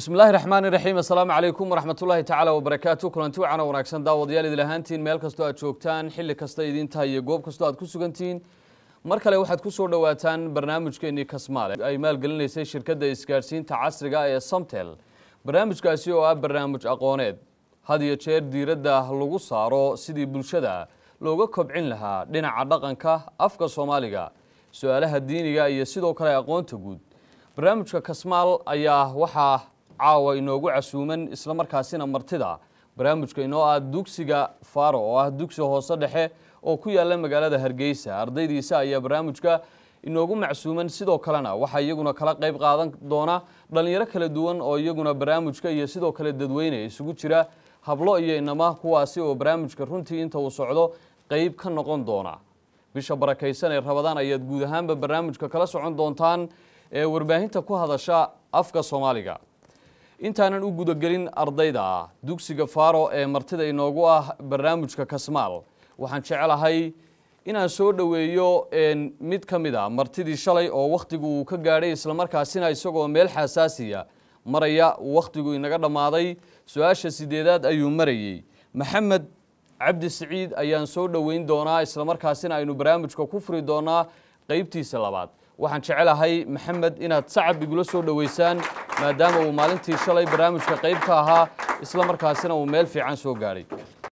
bismi illaahi raxmaani raxiim assalaamu calaykum waraxmatullaahi tacaala wabarakaatu kulanti wacan oo wanaagsan daawadayaal idil ahaantiin meel kastoo aad joogtaan xilli kasta idin tahay iyo goob kastoo aad ku sugantihiin mar kale waxaad ku soo dhowaataan barnaamijkeennii kasmaale ay maalgelinaysay shirkadda isgaadhsiinta casriga ee somtel barnaamijkaasi oo ah barnaamij aqooneed had iyo jeer diiradda lagu saaro sidii bulshada looga kobcin lahaa dhinaca dhaqanka afka soomaaliga su-aalaha diiniga iyo sidoo kale aqoonta guud barnaamijka kasmaal ayaa waxaa caawa inoogu casuuman isla markaasina martida barnaamijka inoo ah dugsiga faro oo ah dugsi hoose dhexe oo ku yaala magaalada hargeysa ardaydiisa ayaa barnaamijka inoogu macsuuman sidoo kalena waxaa iyaguna kala qayb qaadan doona dhalinyaro kala duwan oo iyaguna barnaamijka iyo sidoo kale dadweyne isugu jira hablo iyo inama kuwaasi oo barnaamijka runtii inta uu socdo qayb ka noqon doona bisha barakaysan ee rabadaan ayaad guud ahaanba barnaamijka kala socon doontaan ee warbaahinta ku hadasha afka soomaaliga intaanan u gudagelin ardayda dugsiga faro ee martida inoogu ah barnaamijka kasmaal waxaan jecelahay inaan soo dhoweeyo mid ka mid a martidii shalay oo wakhtigu uu ka gaadhay islamarkaasina isagoo meel xasaasiya maraya wakhtigu inaga dhammaaday su-aasha sideedaad ayuu marayey maxamed cabdi siciid ayaan soo dhoweyn doonaa islamarkaasina aynu barnaamijka ku furi doonaa qeybtiisa labaad waxaan jecelahay maxamed inaad sacab igula soo dhoweysaan maadaama uu maalintii shalay barnaamijka qayb ka ahaa isla markaasina uu meel fiican soo gaadhay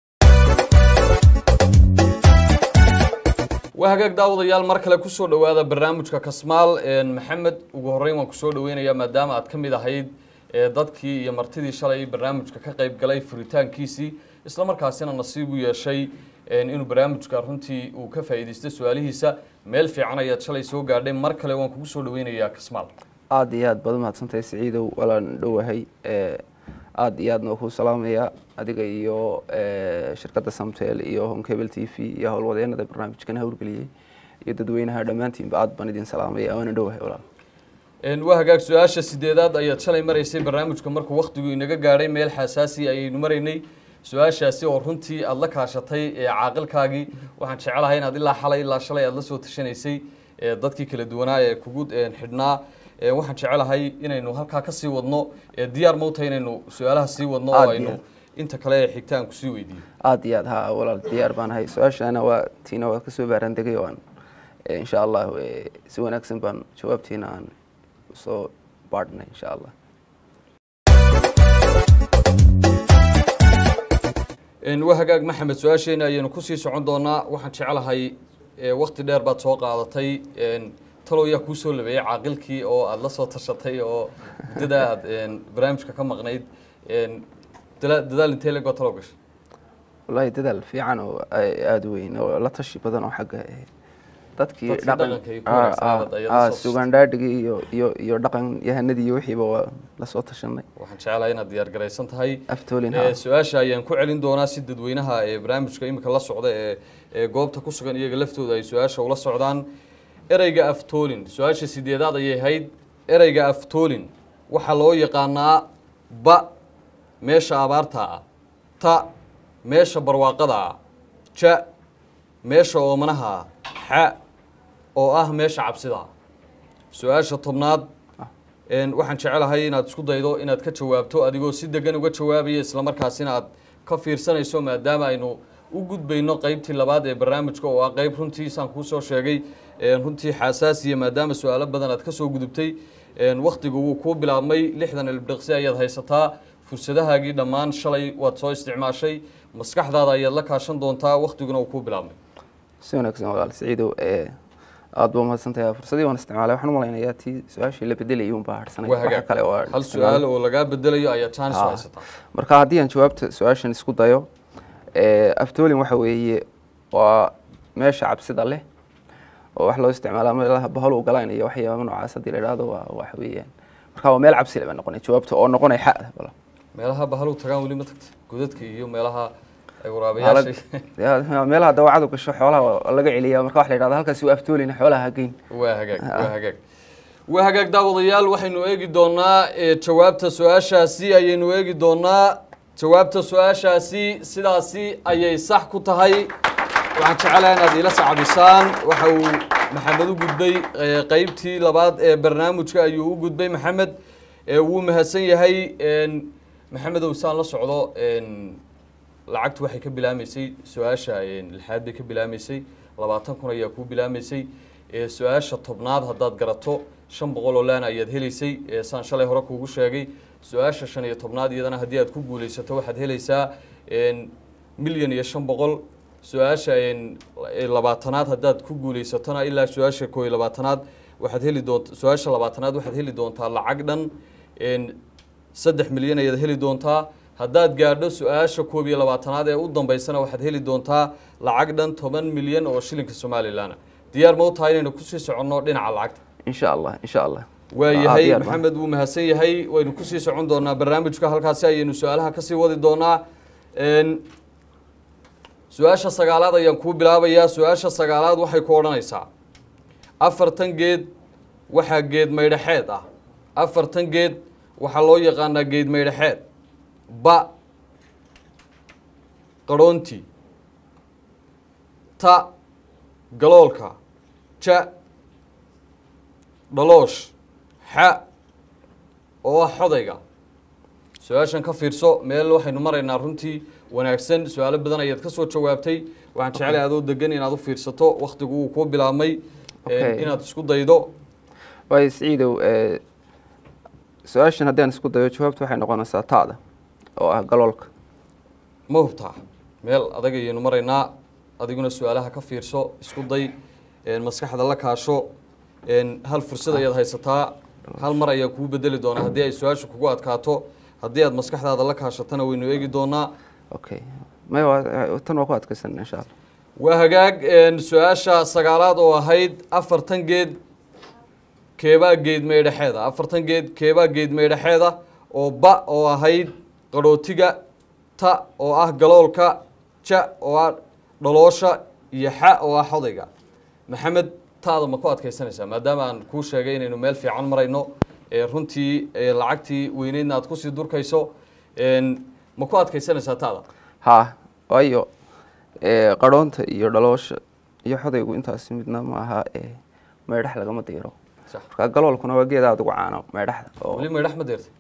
waa hagaag daawadayaal mar kale kusoo dhowaada barnaamijka kasmaal maxamed ugu horreyn waan kusoo dhoweynayaa maadaama aad ka mid ahayd dadkii iyo martidii shalay barnaamijka ka qayb galay furitaankiisii isla markaasina nasiib u yeeshay inuu barnaamijka runtii uu ka faa'iidaystay su-aalihiisa meel fiican ayaad shalay soo gaadhay mar kale waan kugu soo dhoweynayaa kasmaal aada iyo aad baad umahadsantahay siciidow walaan dhowahay aada iyo aadna ku salaamaya adiga iyo shirkadda samtel iyo honkebel t v iyo howlwadeenada barnaamijkan howlgeliyey iyo dadweynaha dhammaantiinba aad baan idin salaamaya waana dhowahay walaal waa hagaag su-aasha sideedaad ayaad shalay maraysay barnaamijka markuu wakhtigu inaga gaadhay meel xasaasi ayaynu maraynay su-aashaasi oo runtii aada la kaashatay caaqilkaagii waxaan jecelahay inaad ilaa xalay ilaa shalay aada la soo tashanaysay dadkii kala duwanaa ee kugu xidhnaa waxaan jecelahay inaynu halkaa kasii wadno diyaar mawta inaynu su-aalaha sii wadno oo aynu inta kale ee xigta aan kusii weydiiyo aada iyo aad ha walaal diyaar baan ahay su-aashana waa tiina waa kasoo baarandegay oo aan insha allah si wanaagsan baan jawaabtiina aan usoo baadhnay insha allah waa hagaag maxamed su-aasheena ayaynu kusii socon doonaa waxaan jecelahay wakti dheer baad soo qaadatay talow yaa kuu soo labeeyey caaqilkii oo aada la soo tashatay oo muddada aad barnaamijka ka maqnayd dadaal intee legoo talow gashay wallahi dadaal fiican oo aada u weyn oo la tashi badan oo xagga dadkii Dadkii dhaqanka iyo kuwa wanaagsan ayaad la soo sugaandhaadhigii iyo iyo iyo dhaqan yahanadii iyo wixiiba waa la soo tashanay waxaan jecelahay inaad diyaar garaysan tahay aftoolin Ee, ha su-aasha ayaan ku celin doonaa si dadweynaha ee barnaamijka imika la socda ee ee goobta ku sugan iyaga laftooda ay su-aasha ula socdaan ereyga aftoolin su-aasha sideedaad ayay ahayd ereyga aftoolin waxaa loo yaqaanaa ba meesha abaarta ah ta meesha barwaaqada ah ja meesha oomanaha ah xa oo ah meesha cabsida ah su-aasha tobnaad een, waxaan jecelahay inaad isku daydo inaad ka jawaabto adigoo si degan uga jawaabaya islamarkaasina aad ka fiirsanayso maadaama aynu u gudbayno qeybtii labaad ee barnaamijka oo ah qeyb runtii saan kuu soo sheegay een, runtii xasaasiya maadaama su-aalo badan aad ka soo gudubtay een, wakhtigu wuu kuu bilaabmay lixdan ilbdhiqsi ayaad haysataa fursadahaagii dhammaan shalay waad soo isticmaashay maskaxdaada ayaad la kaashan doontaa wakhtiguna uu kuu bilaabmay si wanaagsan walaal siciidow aada baa umahadsantahay fursadii waan isticmaalay waxaan u malaynayaa tii su-aashii la bedelayay un baa harsanay waa waxa hagaag kale oo aan hal isticmaalay. su-aal oo lagaa bedelayo ayaa chance u Ah. haysataa marka haddii aan jawaabta su-aashan isku dayo aftoolin waxa weeye waa meesha cabsida leh oo wax loo isticmaalaa meelaha bahal u galaan iyo waxyaaba noocaas haddii la idhaahdo waa waxa weeyaan marka waa meel cabsi leh baa noqonay jawaabta oo noqonay xa wala meelaha bahalu tagaan weli ma tagta godadka iyo meelaha ay waraabayaasha Ya, meelaha dawacadu gasho xoolaha waa laga celiyaa marka wax la yidhahdo halkaasi waa aftoolin xoolaha ha geyn waa hagaag waa hagaag waa hagaag daawadayaal waxaynu eegi doonaa ee, jawaabta su-aashaasi ayaynu eegi doonaa jawaabta su-aashaasi sidaasi ayay sax ku tahay waxaan jecelahay inaad iila sacabisaan waxa uu maxamed u gudbay ee, qeybtii labaad ee barnaamijka ayuu u gudbay maxamed ee wuu mahadsan yahay een, maxamedow saan la socdo een, lacagtu waxay ka bilaamaysay su-aasha een, lixaad bay ka bilaamaysay labaatan kun ayaa kuu bilaamaysay ee su-aasha tobnaad haddaad garato shan boqol oo laan ayaad helaysay ee saan shalay hore kuugu sheegay su-aasha shan iyo tobnaad iyadana haddii aad ku guulaysato waxaad helaysaa een, milyan iyo shan boqol su-aasha een, ee labaatanaad haddaad ku guulaysatona ilaa su-aasha koo iyo labaatanaad waxaad heli doonta su-aasha labaatanaad waxaad heli doontaa lacag dhan een, saddex milyan ayaad heli doontaa haddaad gaadho su-aasha koob iyo labaatanaad ee u dambeysana waxaad heli doontaa lacag dhan toban milyan oo shilinka somalilan diyaar ma u tahay inaynu kusii soconno dhinaca lacagta insha allah insha allah waa Ah, yahay diyaar baan. maxamed wuu mahadsan yahay waynu kusii socon doonaa barnaamijka halkaasi ayaynu su-aalaha kasii wadi doonaa Een, su-aasha sagaalaad ayaan kuu bilaabayaa su-aasha sagaalaad waxay ku odhanaysaa afartan geed waxaa geed maydhaxeed ah afartan geed waxaa loo yaqaanaa geed maydhaxeed ba qarhoonti ta galoolka ja dhaloosh xa oo ah xodayga su-aashan ka fiirso meel waxaynu maraynaa runtii wanaagsan su-aalo badan ayaad ka soo jawaabtay waxaan jeclay adoo degan inaad u fiirsato waktigu wuu kuu bilaabmay Okay. inaad isku daydo waayo siciidow ee, su-aashan haddaan isku dayo jawaabtu waxay noqonaysaa taada oo ah galoolka ma hubtaa meel adag ayaynu maraynaa adiguna su-aalaha ka fiirso isku day een, maskaxda la kaasho een, hal fursad ayaad haysataa hal mar ayaa kuu bedeli doonaa haddii ay su-aashu kugu adkaato haddii aad maskaxdaada la kaashatana waynu eegi doonaa okay maya waa- tan waa ku adkaysan insha allah waa hagaag een, su-aasha sagaalaad oo ahayd afartan geed keebaa geed meydhaxeeda afartan geed keebaa geed meydhaxeeda oo ba oo ahayd qarhootiga ta oo ah galoolka ja oo ah dhaloosha iyo xa oo ah xodayga maxamed taada ma ku adkaysanaysaa maadaama aan kuu sheegay inaynu meel fiican marayno ee runtii ee lacagtii weyneydna aad kusii durkayso een, ma ku adkaysanaysaa taada haa waayo ee, qarhoonta iyo dhaloosha iyo xodaygu intaasi midna ma aha ee, meydhax lagama diiro sax marka galoolkuna waa geed aada ugu caano meydhaxda oo weli meydhax ma deertay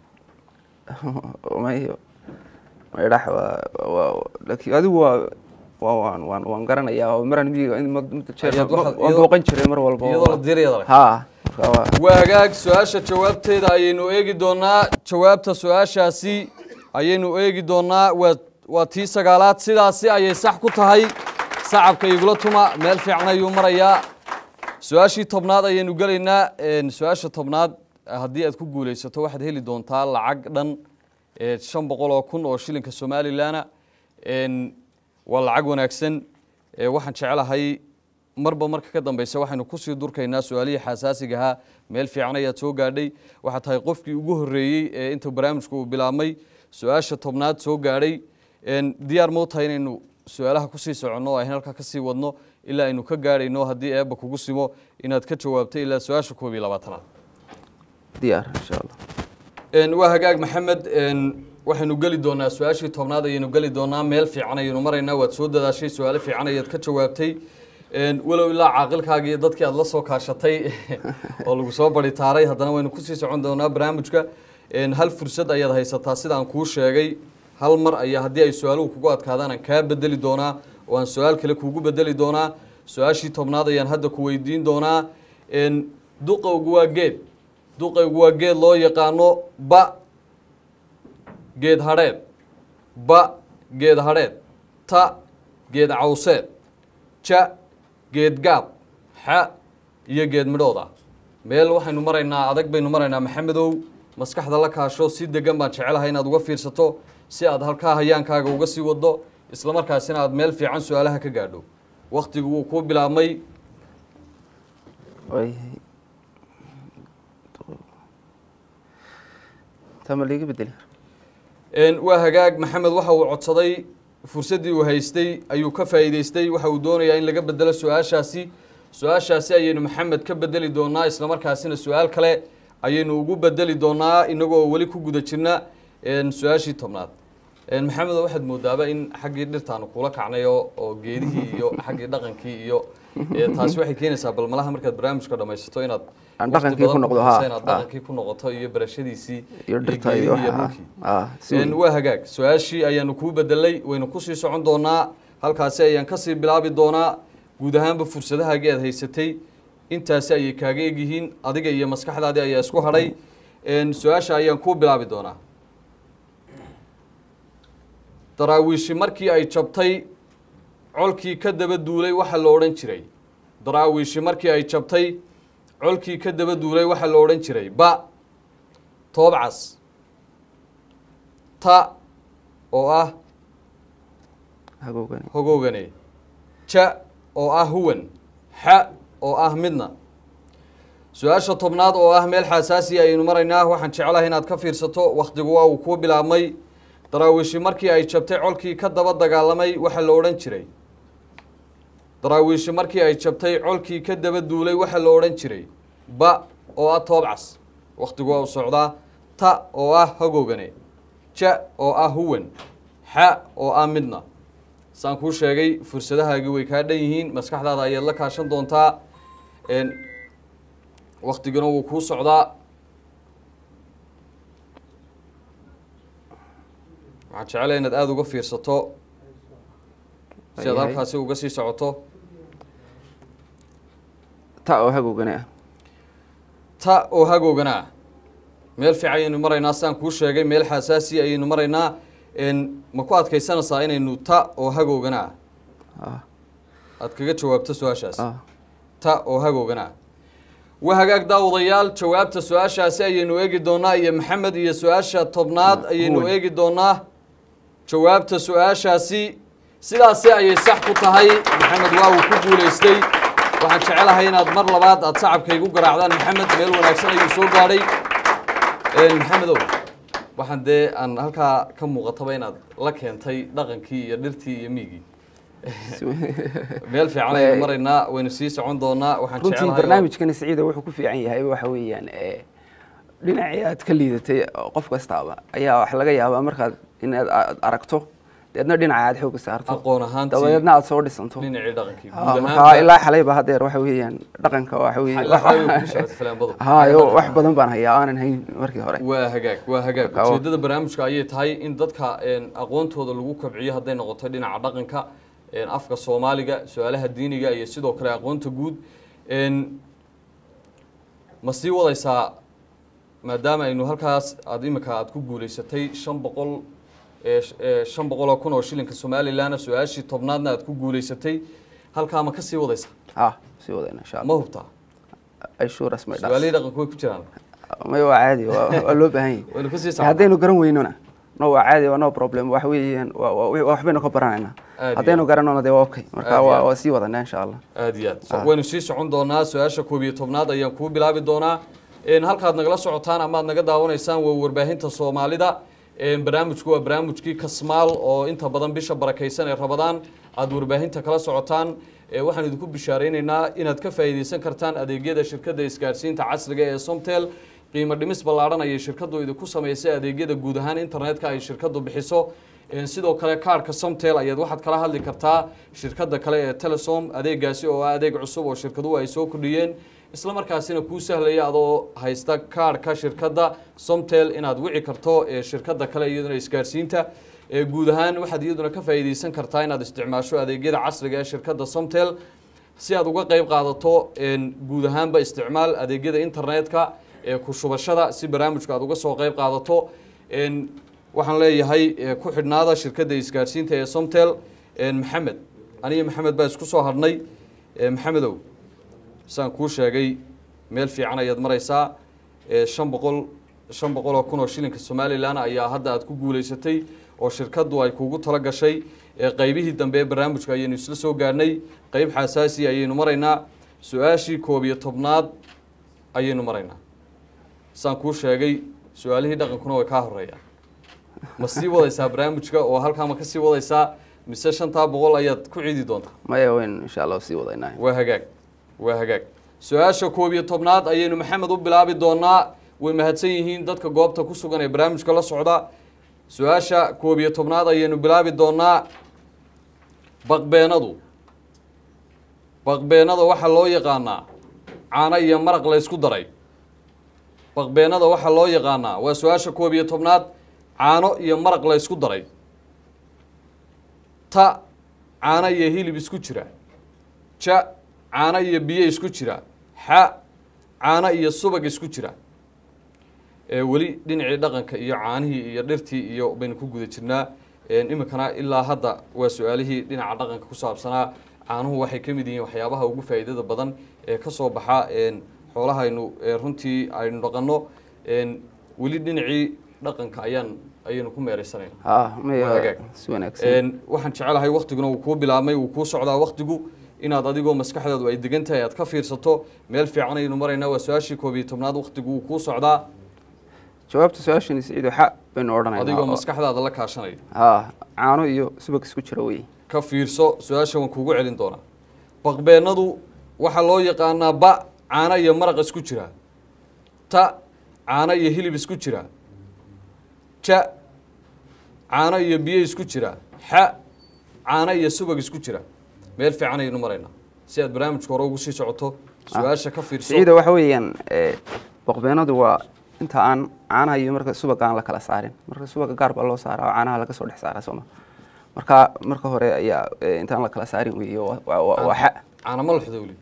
mayo meydhax waa waa laakiin adigu waa waa waan waan waan garanayaa oo maraan miyiga in mad- muddo jeer Ayaad ma- waxaad- waan iyadoo- booqan jiray mar walba oo- iyadoo la diirayada leh haa marka waa waa hagaag su-aasha jawaabteeda ayaynu eegi doonaa jawaabta su-aashaasi ayaynu eegi doonaa waa waa tii sagaalaad sidaasi ayay sax ku tahay sacabka igula tuma meel fiican ayuu marayaa su-aashii tobnaad ayaynu gelaynaa een, su-aasha tobnaad haddii aad ku guulaysato waxaad heli doontaa lacag dhan ee, shan boqol oo kun oo shilinka somalilanna een, waa lacag wanaagsan ee, waxaan jecelahay marba marka ka dambeysa waxaynu kusii durkaynaa su-aalihii xasaasiga ahaa meel fiican ayaad soo gaadhay waxaa tahay qofkii ugu horreeyey ee inta barnaamijku uu bilaabmay su-aasha tobnaad soo gaadhay een, diyaar ma u tahay inaynu su-aalaha kusii soconno oo aynu halkaa kasii wadno ilaa aynu ka gaadhayno haddii eebba kugu simo inaad ka jawaabtay ilaa su-aasha koob iyo labaatanaad diyaar insha allah Een, waa hagaag maxamed een, waxaynu geli doonaa su-aashii tobnaad ayaynu geli doonaa meel fiican ayaynu maraynaa waad soo dadaashay su-aalo fiican ayaad ka jawaabtay Een, walow ilaa caaqilkaagii dadkii aad la soo kaashatay oo lagu soo baritaaray haddana waynu kusii socon doonaa barnaamijka Een, hal fursad ayaad haysataa sidaan kuu sheegay hal mar ayaa haddii ay su-aaluhu kugu adkaadaan aan kaa bedeli doonaa oo aan su-aal kale kuugu bedeli doonaa su-aashii tobnaad ayaan hadda ku weydiin doonaa Een, duqowgu waa geed duqaygu waa geed loo yaqaano ba geed hadheed ba geed hadheed ta geed cawseed ja geed gaab xa iyo geed midhooda meel waxaynu maraynaa adag baynu maraynaa maxamedow maskaxda la kaasho si degan baan jecelahay inaad uga fiirsato si aad halkaa hayaankaaga uga sii wado isla markaasina aad meel fiican su-aalaha ka gaadho waktigu wuu kuu bilaabmay waayahay tama liiga bedeli Een, waa hagaag maxamed waxa uu codsaday fursaddii uu haystay ayuu ka faa'iidaystay waxa uu doonayaa in laga bedelo su-aashaasi su-aashaasi ayaynu maxamed ka bedeli doonaa isla markaasina su-aal kale ayaynu ugu bedeli doonaa inagoo weli ku guda jirna een, su-aashii tobnaad Een, maxamedo waxaad moodaaba in xaggii dhirtaanu kula kacnay oo oo geedihii iyo xaggii dhaqankii iyo ee, taasi waxay keenaysaa bal malaha markaad barnaamijka dhamaysato inaad Aan waqti dhaqankii ku badan noqdo, bixiso ha, inaad ha. dhaqankii ku noqoto iyo barashadiisii iyo dhirta geedihii iyo iyo waxa dhulkii ah si Een, waa hagaag su-aashii ayaanu kuu bedelay waynu kusii socon doonaa halkaasi ayaan kasii bilaabi doonaa guud ahaanba fursadahaagii aad haysatay intaasi ayay kaaga egyihiin adiga iyo maskaxdaadii ayaa isku hadhay Een, su-aasha ayaan kuu bilaabi doonaa daraawiishi markii ay jabtay colkii ka daba duulay waxaa la odhan jiray daraawiishi markii ay jabtay colkii ka daba duulay waxaa la odhan jiray ba toobcas ta oo ah hagoogani hogoogane ja oo ah huwan xa oo ah midna su-aasha tobnaad oo ah meel xasaasi ayaynu maraynaa waxaan jeclahay inaad ka fiirsato wakhtigu waa uu kuu bilaabmay daraawiishi markii ay jabtay colkii ka daba dagaalamay waxaa la odhan jiray daraawiishi markii ay jabtay colkii ka daba duulay waxaa la odhan jiray ba oo ah toobcas wakhtigu waa u socdaa ta oo ah hogoogane ja oo ah huwan xa oo ah midna saan kuu sheegay fursadahaagii way kaa dhan yihiin maskaxdaada ayaad la kaashan doontaa Een, waktiguna wuu kuu socdaa waxaan jeclay inaad aada uga fiirsato si aad Waayahay. halkaasi uga sii socoto ta oo hagoogani ah ta oo hagoogana ah meel fiican ayaynu maraynaa saan kuu sheegay meel xasaasi ayaynu maraynaa Een, ma ku adkaysanaysaa inaynu ta oo hagoogana ah ah aad kaga jawaabto su-aashaas ah ta oo hagoogana waa hagaag daawadayaal jawaabta su-aashaasi ayaynu eegi doonaa iyo maxamed iyo su-aasha tobnaad ayaynu huwan. eegi doonaa jawaabta su-aashaasi sidaasi ayay sax ku tahay maxamed waa uu ku guulaystay waxaan jecelahay inaad mar labaad aad sacabka igu garaacdaan maxamed meel wanaagsan ayuu soo gaadhay Een, maxamedow waxaan dee aan halkaa ka muuqataba inaad la keentay dhaqankii iyo dhirtii iyo miigii si- meel fiican Way- ayaynu maraynaa waynu sii socon doonaa waxaan runtii jecelahay oo- barnaamijkani siciida wuxuu ku fiican yahay waxa weeyaan ee, dhinacii aad ka liidatay oo qof kastaaba ayaa wax laga yaabaa markaad inaad aad aragto deedna dhinaca aad xooga saarto aqoon ahaantii dabadeedna aad soo dhisanto dhinacii dhaqankii Ah, guud marka ahaanba ilaa xalayba hadeer waxa weeyaan dhaqanka waxa weeye ilaa xalay way ku socotay falaanbadu. hayo wax badan baan hayaa aanan hayn markii hore waa hagaag waa hagaag Marka, ujeedada barnaamijka ayay tahay in dadka een, aqoontooda lagu kobciyo hadday noqoto dhinaca dhaqanka een, afka soomaaliga su-aalaha diiniga iyo sidoo kale aqoonta guud Een, ma sii wadaysaa maadaama aynu halkaas aad imika aad ku guulaysatay shan boqol ee sh- ee shan boqol oo kun oo shilinka somalilanna su-aashii tobnaadna aad ku guulaysatay halkaa ma ka sii wadaysaa ah sii wadayna insha ma allah hubtaa ay shuuras may dhaas su-aalihii dhaqanku way ku jiraan may waa caadi waa waa loo baahan yahay waynu kusii socnaa haddaynu garan weynona no waa caadi waa no problem wax weeyaan waa- waa- waa waxbaynu ka baranaynaa Aad iyo haddaynu aad. garanona dee waa okay Aad marka iyo waa aad. waa sii wadanaa insha allah aada iyo aad So, Ah. waynu sii socon doonaa su-aasha koob iyo tobnaad ayaan kuu bilaabi doonaa Een, halkaad nagala socotaan ama aad naga daawanaysaan waa warbaahinta soomaalida Een, barnaamijku waa barnaamijkii kasmaal oo inta badan bisha barakaysan ee rabadaan aad warbaahinta kala socotaan Ee, waxaan idinku bishaaraynaynaa inaad ka faa'iidaysan kartaan adeegyada shirkadda isgaarsiinta casriga ee somtel qiimo dhimis ballaadhan ayay shirkaddu idinku samaysay adeegyada guud ahaan internetka ay shirkaddu bixiso Een, sidoo kale kaarhka somtel ayaad waxaad kala hadli kartaa shirkadda kale ee telesom adeegaasi oo ah adeeg cusub oo shirkaduhu ay soo kordhiyeen isla markaasina kuu sahlaya adoo haysta kaarhka shirkadda somtel inaad wici karto ee shirkadda kale iyaduna isgaarsiinta ee guud ahaan waxaad iyaduna ka faa'iidaysan kartaa inaad isticmaasho adeegyada casriga ee shirkadda somtel si aad uga qayb qaadato een, guud ahaanba isticmaal adeegyada internetka ee ku shubashada si barnaamijka aad uga soo qayb qaadato Een, waxaan leeyahay ee, ku xidhnaada shirkadda isgaarsiinta ee somtel een, maxamed aniga maxamed baa isku soo hadhnay Ee, maxamedow saan kuu sheegay meel fiican ayaad maraysaa Ee, shan boqol shan boqol oo kun oo shilinka somalilan ayaa hadda aad ku guulaysatay oo shirkaddu ay kugu tala gashay Ee, qaybihii dambe ee barnaamijka ayaynu isla soo gaarnay qayb xasaasi ayaynu maraynaa su-aashii koob iyo tobnaad ayaynu maraynaa saan kuu sheegay su-aalihii dhaqankuna way kaa horeeyaan ma sii wadaysaa barnaamijka oo halkaa ma ka sii wadaysaa mise shantaa boqol ayaad ku cidi doontaa maya waynu insha allah sii wadaynaa waa hagaag waa hagaag su-aasha koob iyo tobnaad ayaynu maxamed u bilaabi doonaa way mahadsan yihiin dadka goobta ku sugan ee barnaamijka la socda su-aasha koob iyo tobnaad ayaynu bilaabi doonaa baqbeenadu baqbeenada waxaa loo yaqaanaa caano iyo maraq la ysku daray baqbeenada waxaa loo yaqaanaa waa su-aasha koob iyo tobnaad caano iyo maraq la ysku daray ta caano iyo hilib isku jira ja caano iyo biyo isku jira xa caano iyo subag isku jira ee weli dhinacii dhaqanka iyo caanihii iyo dhirtii iyo baynu ku guda jirnaa iminkana ilaa hadda waa su-aalihii dhinaca dhaqanka ku saabsanaa caanuhu waxay ka mid yihiin waxyaabaha ugu faa'iidada badan ee ka soo baxa xoolahaynu runtii aynu dhaqanno weli dhinacii dhaqanka ayaan ayaynu ku meereysanayna ha may Waa hagaag. si wanaagsan waxaan jecelahay waktiguna uu kuu bilaabmay uu kuu socdaa waktigu inaad adigoo maskaxdaadu ay degan tahay aad ka fiirsato meel fiican aynu maraynaa waa su-aashii koob iyo tobnaad waktigu uu kuu socdaa jawaabta su-aashani siciido xa baynu adigoo odhanaynaa maskaxdaada la kaashanaya ha caano iyo subag isku jira wey ka fiirso su-aasha waan kuugu celin doonaa baqbeenadu waxaa loo yaqaanaa ba caano iyo maraq isku jira ta caano iyo hilib isku jira ja caano iyo biyo isku jira xa caano iyo subag isku jira meel fiican ayaynu maraynaa si aad barnaamijka hore ugu sii socoto su-aasha ka fiirso siciida waxa weeyaan eh, boqbeenadu waa inta aan caanaha iyo marka subaga aan la kala saarin marka subaga gaar baa loo saaraa oo caanaha laga soo dhex saaraa sooma marka marka hore ayaa eh, intaan la kala saarin weeye waa- waa waa- waa xa caano ma luxda weli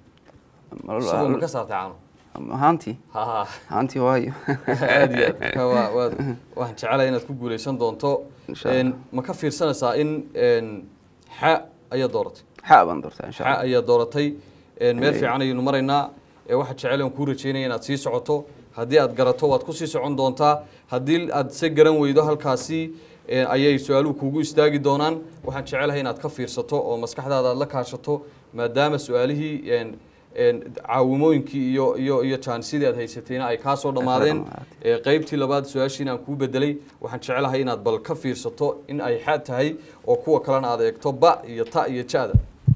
subag ma ka saartay caano haantii ha ha haantii waayo aad iyo aad marka waa waad waxaan jecelahay inaad ku guuleysan doonto Insha Allah. Een, ma ka fiirsanaysaa in een, xa ayaa dooratay xa baan doortaa insha xa allah ayaa dooratay een, meel Ee. fiican ayaynu maraynaa ee waxaa jecel aan kuu rajeynaya inaad sii socoto haddii aad garato waad ku sii socon doontaa haddii aad se garan weydo halkaasi ee, ayay su-aaluhu kuugu istaagi doonaan waxaan jecelahay inaad ka fiirsato oo maskaxdaada aad la kaashato maadaama su-aalihii een, een, caawimooyinkii iyo iyo iyo jaanisidii aad haysatayna ay kaa soo dhammaadeen dhammaatay. ee qaybtii labaad su-aashiina aan kuu bedelay waxaan jecelahay inaad bal ka fiirsato in ay xaad tahay oo kuwa kalena aad eegto ba iyo ta iyo ja-da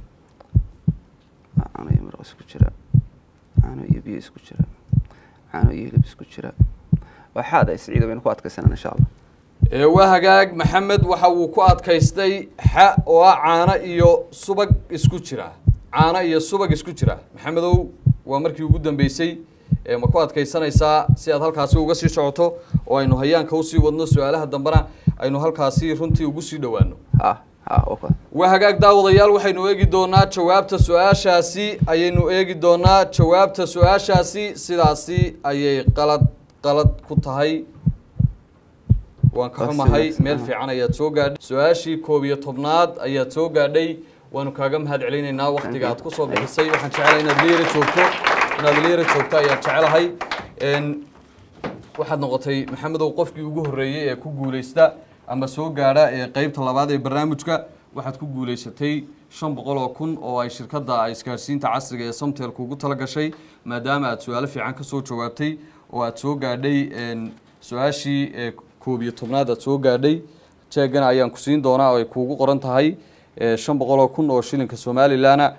caano iyo maraq isku jira caano iyo biyo isku jira caano iyo hilib isku jira waa xaada siciida baynu ku adkaysanaa insha allah ee waa hagaag maxamed waxa uu ku adkaystay xa oo ah caano iyo subag isku jira caano iyo subag isku jira maxamedow waa markii ugu dambeysay ee ma ku adkaysanaysaa si aad halkaasi uga sii socoto oo aynu hayaanka usii wadno su-aalaha dambena aynu halkaasi runtii ugu sii dhowaano ha ha waa kuwa waa hagaag daawadayaal waxaynu eegi doonaa jawaabta su-aashaasi ayaynu eegi doonaa jawaabta su-aashaasi sidaasi ayay qalad qalad ku tahay waan ka Waa xumahay sidaas, meel aha. fiican ayaad soo gaadhay su-aashii koob iyo tobnaad ayaad soo gaadhay waanu kaaga mahad celinaynaa waktiga aad kusoo bixisay waxaan jecelahay inaad liira joogto inaad liira joogto ayaan jecelahay Een, waxaad noqotay maxamedow qofkii ugu horreeyey ee ku guuleysta ama soo gaadha ee qeybta labaad ee barnaamijka waxaad ku guuleysatay shan boqol oo kun oo ay shirkadda isgaarsiinta casriga ee samtel kugu tala gashay maadaama aad su-aalo fiican kasoo jawaabtay oo aad soo gaadhay een, su-aashii ee koob iyo tobnaad aad soo gaadhay jeegana ayaan ku siin doonaa oo ay kuugu qoran tahay ee, shan boqol oo kun oo shilinka somalilanna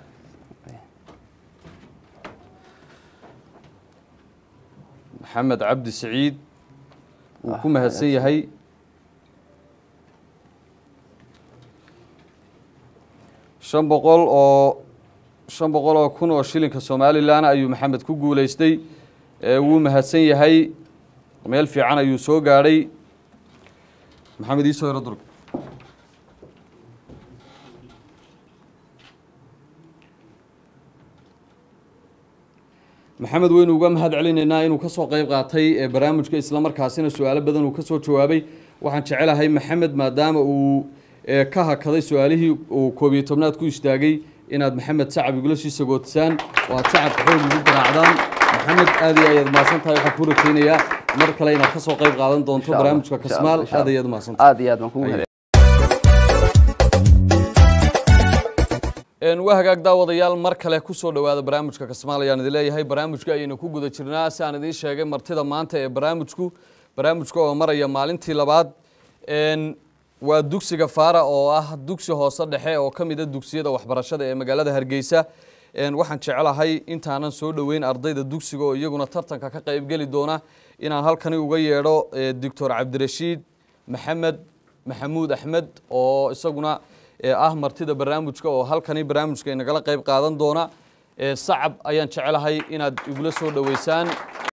maxamed cabdi siciid wuu ku mahadsan yahay shan boqol oo shan boqol oo kun oo shilinka somalilan ayuu maxamed ku guuleystay ee wuu mahadsan yahay meel fiican ayuu soo gaadhay maxamed iisoo yaro durg maxamed weynu uga mahad celinaynaa inuu ka soo qayb qaatay ee barnaamijka islamarkaasina su-aalo badan uu ka soo jawaabay waxaan jecelahay maxamed maadaama uu ee, ka hakaday su-aalihii uu koob iyo tobnaad ku istaagay inaad maxamed sacab igula sii sagootisaan oo aad sacabka xoog ugu garaacdaan maxamed aad iyo ayaad mahadsan tahay waxaan kuu rajaynayaa mar kale inaad ka soo qayb qaadan doonto Insha Allah, barnaamijka insha kasmaal Allah, insha aad Allah. ayaad mahadsantahay aad iyo aad baan kugu mahad Een, waa hagaag daawadayaal mar kale kusoo dhowaada barnaamijka kasmaal ayaan idin leeyahay barnaamijka ayaynu ku guda jirnaa si aan idiin sheegay martida maanta ee barnaamijku barnaamijka oo maraya maalintii labaad Een, waa dugsiga faara oo ah dugsi hoose dhexe oo ka mid a dugsiyada waxbarashada ee magaalada hargeysa Een, waxaan jecelahay intaanan soo dhoweyn ardayda dugsiga oo iyaguna tartanka ka qaybgeli doona inaan halkani uga yeedho eh, doctor cabdirashiid maxamed maxamuud axmed oo isaguna ee, ah martida barnaamijka oo halkani barnaamijka inagala qayb qaadan doona ee, sacab ayaan jecelahay inaad igula soo dhoweysaan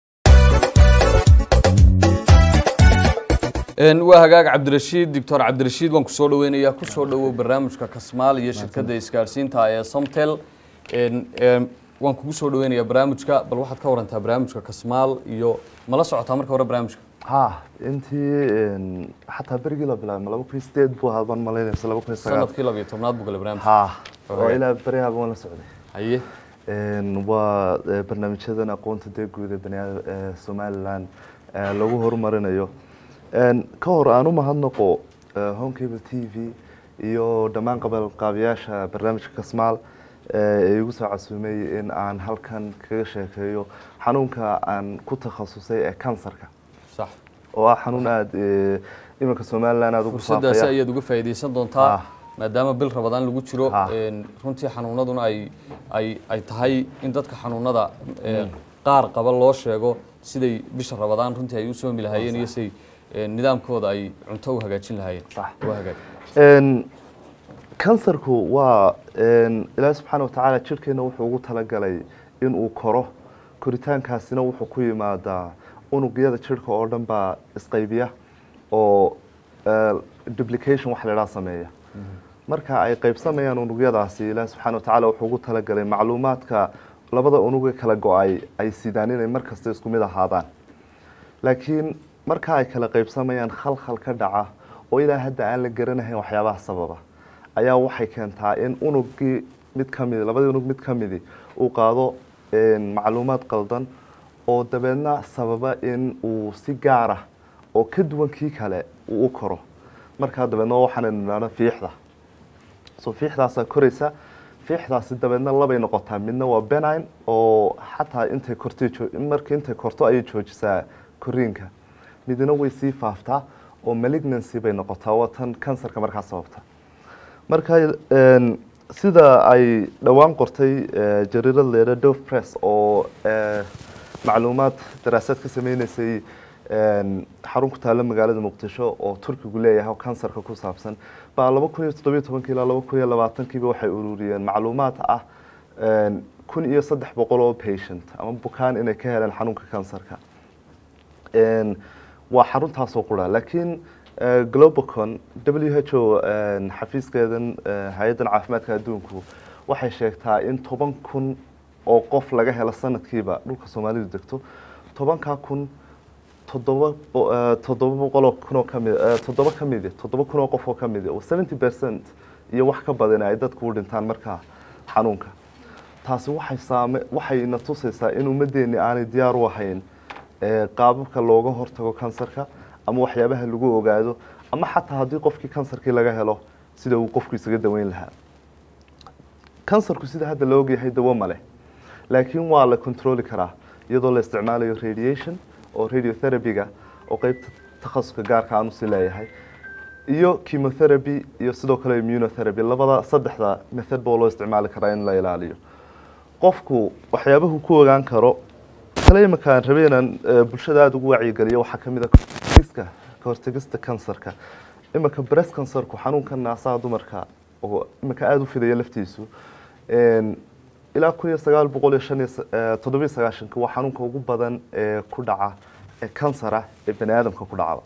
Een, waa hagaag cabdirashiid doctor cabdirashiid waan kusoo dhaweynayaa kusoo dhowow barnaamijka kasmaal iyo shirkadda isgaadhsiinta ee somtel Een, een, waan kugu soo dhaweynayaa barnaamijka bal waxaad ka warantaa barnaamijka kasmaal iyo mala socotaa marka hore barnaamijka ha intii een, xataa berigii la bilaabay laba kun iyo sideed buu ahaa baan malaynaysa laba kun iyo sagaal sanadkii labiyo tobnaad buu galay barnaamijka ha oo Okay. ilaa berihaaba waan la socday haye Een, waa eh, barnaamijyadan aqoonta dee guud ee baniaad- ee somaliland eh, lagu horumarinayo Een, ka hor aan u mahadnaqo eh, home cable t v iyo dhammaan qabanqaabiyaasha barnaamijka kasmaal eh, ee igu soo casuumay in aan halkan kaga sheekeeyo xanuunka aan ku takhasusay ee kansarka sax oo ah xanuun aada eh, iminka somaliland aada ugu fursadaasi faafaya ayaad uga faa'iidaysan doontaa Ah. maadaama bil rabadaan lagu jiro Ah. een, runtii xanuunaduna ay ay ay tahay in dadka xanuunada ee, qaar qaba loo sheego siday bisha rabadaan runtii ay u soomi lahaayeen iyo siday ee, nidaamkooda ay cunto u hagaajin lahaayeen Sax. waa hagaag Een, kansarku waa een, ilaahi subxaana watacaala jirkeena wuxuu ugu talagalay inuu koro koritaankaasina wuxuu ku yimaadaa unugyada jirka oo dhan baa isqaybiya oo eh, duplication wax la idhaha sameeya marka ay qaybsamayaan unugyadaasi ilaahi subxaana watacaala wuxuu ugu talagalay macluumaadka labada unug ee kala go-ay ay sidaan inay mar kasta isku mid ahaadaan laakiin marka ay kala qaybsamayaan khalkhal ka dhaca oo ilaa hadda aan la garanahayn waxyaabaha sababa ayaa waxay keentaa in unugii mid ka midi labadii unug mid ka midi uu qaado een, macluumaad qaldan oo dabeedna sababa in uu si gaar ah oo ka duwan kii kale uu u koro markaa dabeedna waxaan idhahda fiixda so fiixdaasaa koraysa fiixdaasi dabeedna labay noqotaa midna waa benine oo xataa intay kortay joo- markii intay korto ayay joojisaa koriinka midna way sii faaftaa oo malignancy bay noqotaa waa tan kansarka markaa sababta marka een, sida ay dhowaan qortay eh, jariirad leeda dove press oo eh, macluumaad daraasaad ka sameyneysay een, xarun ku taalla magaalada muqdisho oo turkigu leeyahay oo kansarka ku saabsan baa laba kun iyo toddobiyo tobankii ilaa laba kun iyo labaatankiiba waxay ururiyeen macluumaad ah een, kun iyo saddex boqol oo patient ama bukaan inay ka heleen xanuunka kansarka Een, waa xaruntaasoo qura laakiin eh, globacon w h o een, xafiiskeedan eh, hay-addan caafimaadka adduunku waxay sheegtaa in toban kun oo qof laga helo sanadkiiba dhulka soomaalidu degto tobankaa kun toddoba bo- eh, toddoba boqol oo kun oo kamid eh, toddoba ka midi toddoba kun oo qof oo ka midi oo seventy percent iyo wax ka badan ay dadku u dhintaan markaa xanuunka taasi waxay saame waxay na tusaysaa in ummaddeeni aanay diyaar u ahayn ee, qaababka looga hortago kansarka ama waxyaabaha lagu ogaado ama xataa haddii qofkii kansarkii laga helo sida uu qofku isaga daweyn lahaa kansarku sida hadda la ogyahay dawo ma leh laakiin waa la controli karaa iyadoo la isticmaalayo radiation oo radiotherapy-ga oo qeybta takhasuska gaarka aan usi leeyahay iyo chemotherapy iyo sidoo kale immunotherapy labada saddexda method boo loo isticmaali karaa in la ilaaliyo qofku waxyaabahu ku ogaan karo kale imika aan rabay inaan eh, bulshada aada ugu wacyigeliyo waxaa ka mid a kahortegiska kahortegista kansarka imika breast cancerku xanuunka naasaha dumarka oo imika aada u fidaya laftiisu Een, ilaa kun iyo sagaal boqol iyo shan iyo sa- eh, toddobiyo sagaashanka waa xanuunka ugu badan ee ku dhaca ee kansara ee bani aadamka ku dhacda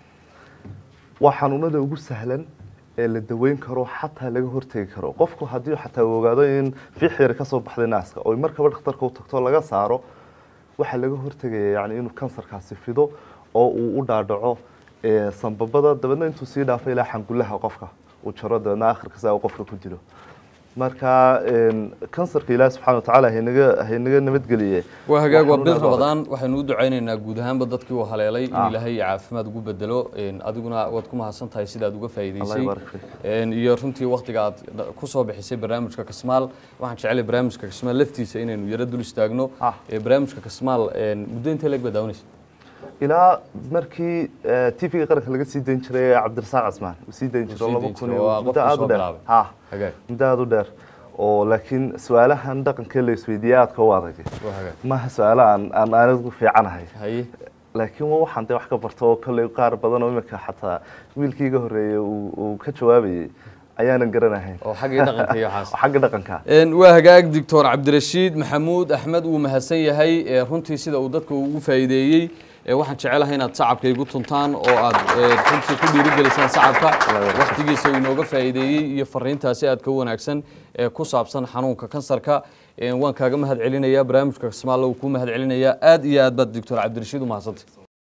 waa xanuunada ugu sahlan ee la daweyn karo xataa laga hortegi karo qofku haddii xataa uu ogaado in fiix yar kasoo baxday naaska oo markaba dhakhtarka u tagto laga saaro waxaa laga hortegaya yani inuu kansarkaasi fido oo uu u dhaadhaco ee, sanbabada dabeedna intuu sii dhaafo ilaa xangulaha qofka uu jaro dabeedna akhirka saa uu qofka ku dilo marka een, kansarka ilaahi subxaana watacaala haynaga haynaga nabadgeliye waa hagaag waa xanuun bil aad u adag. rabadaan waxaynu u ducaynaynaa guud ahaanba dadkii uu haleelay in Ah. ilaahay caafimaad ugu bedelo Een, adiguna waad ku mahadsan tahay sidaad uga Allah faa'iidaysay yabaarik fiik. Een, iyo runtii waktiga aad dha- ku soo bixisay barnaamijka kasmaal waxaan jeclay barnaamijka kasmaal laftiisa inaynu yaro dul istaagno Ah. Ee, barnaamijka kasmaal een, muddo intee leeg baad daawanaysa ilaa markii tvga qaranka laga sii dayn jiray ee cabdirasaaq casmaan uu sii dayn Uu jiray sii laba dayn kun jiray, iyo waa muddo qofkii aada soo u dheer bilaabay. ha hagaag muddo aada u dheer oo laakiin su-aalahan dhaqankee la isweydiiyey aadka u adag waa hagaag maaha su-aalo aan aan anigu fiicanahay haye laakiin waa waxaan dee wax ka barto oo kolley qaar badan oo imika xataa wiilkii iga horreeyey uu uu ka jawaabayey ayaanan garanahayn oo xaggii dhaqanka iyo waxaas oo xagga dhaqanka Een, waa hagaag doctor cabdirashiid maxamuud axmed uu mahadsan yahay ee, runtii sida uu dadka ugu faa'iideeyey ee, waxaan jecelahay inaad sacabka igu tuntaan oo aad ee, runtii ku dhiirigelisaan sacabka waqtigiisa uu inooga faa'iideeyey iyo fariintaasi aad ka wanaagsan ee ku saabsan xanuunka kansarka Een, waan kaaga mahad celinayaa barnaamijka kismaalle uu kuu mahad celinayaa aad iyo aad baad doctor cabdirashiid u mahadsantay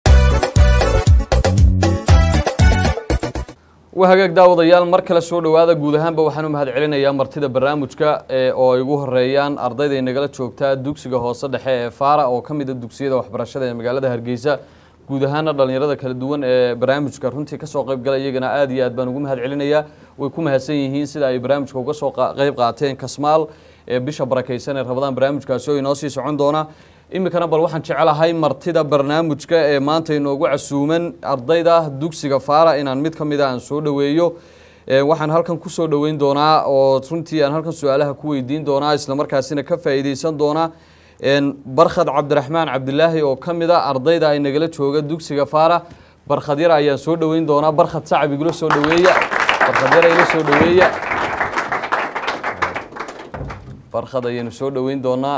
waa hagaag daawadayaal mar kale soo dhowaada guud ahaanba waxaan u mahad celinayaa martida barnaamijka ee oo ay ugu horeeyaan ardayda nagala joogtaa dugsiga hoose dhexe ee faara oo ka mid a dugsiyada waxbarashada ee magaalada hargeysa guud ahaana dhalinyarada kala duwan ee barnaamijka runtii kasoo qayb gala iyagana aad iyo aad baan ugu mahad celinayaa way ku mahadsan yihiin sida ay barnaamijka uga soo qa- qayb qaateen kasmaal ee bisha barakaysan ee rabadaan barnaamijkaasi oo inoo sii socon doona iminkana bal waxaan jecelahay martida barnaamijka ee maanta inoogu casuuman ardayda dugsiga faara inaan mid ka mid a aan soo dhoweeyo Ee, waxaan halkan ku soo dhoweyn doonaa oo runtii aan halkan su-aalaha ku weydiin doonaa islamarkaasina ka faa'iideysan doonaa Een, barkhad cabdiraxmaan cabdilaahi oo ka mid a ardayda ay nagala jooga dugsiga faara barkhad yar ayaan soo dhoweyn doonaa barkhad sacab igula soo dhoweeya barkhad yar ila soo dhoweeya barkhad ayaynu soo dhoweyn doonaa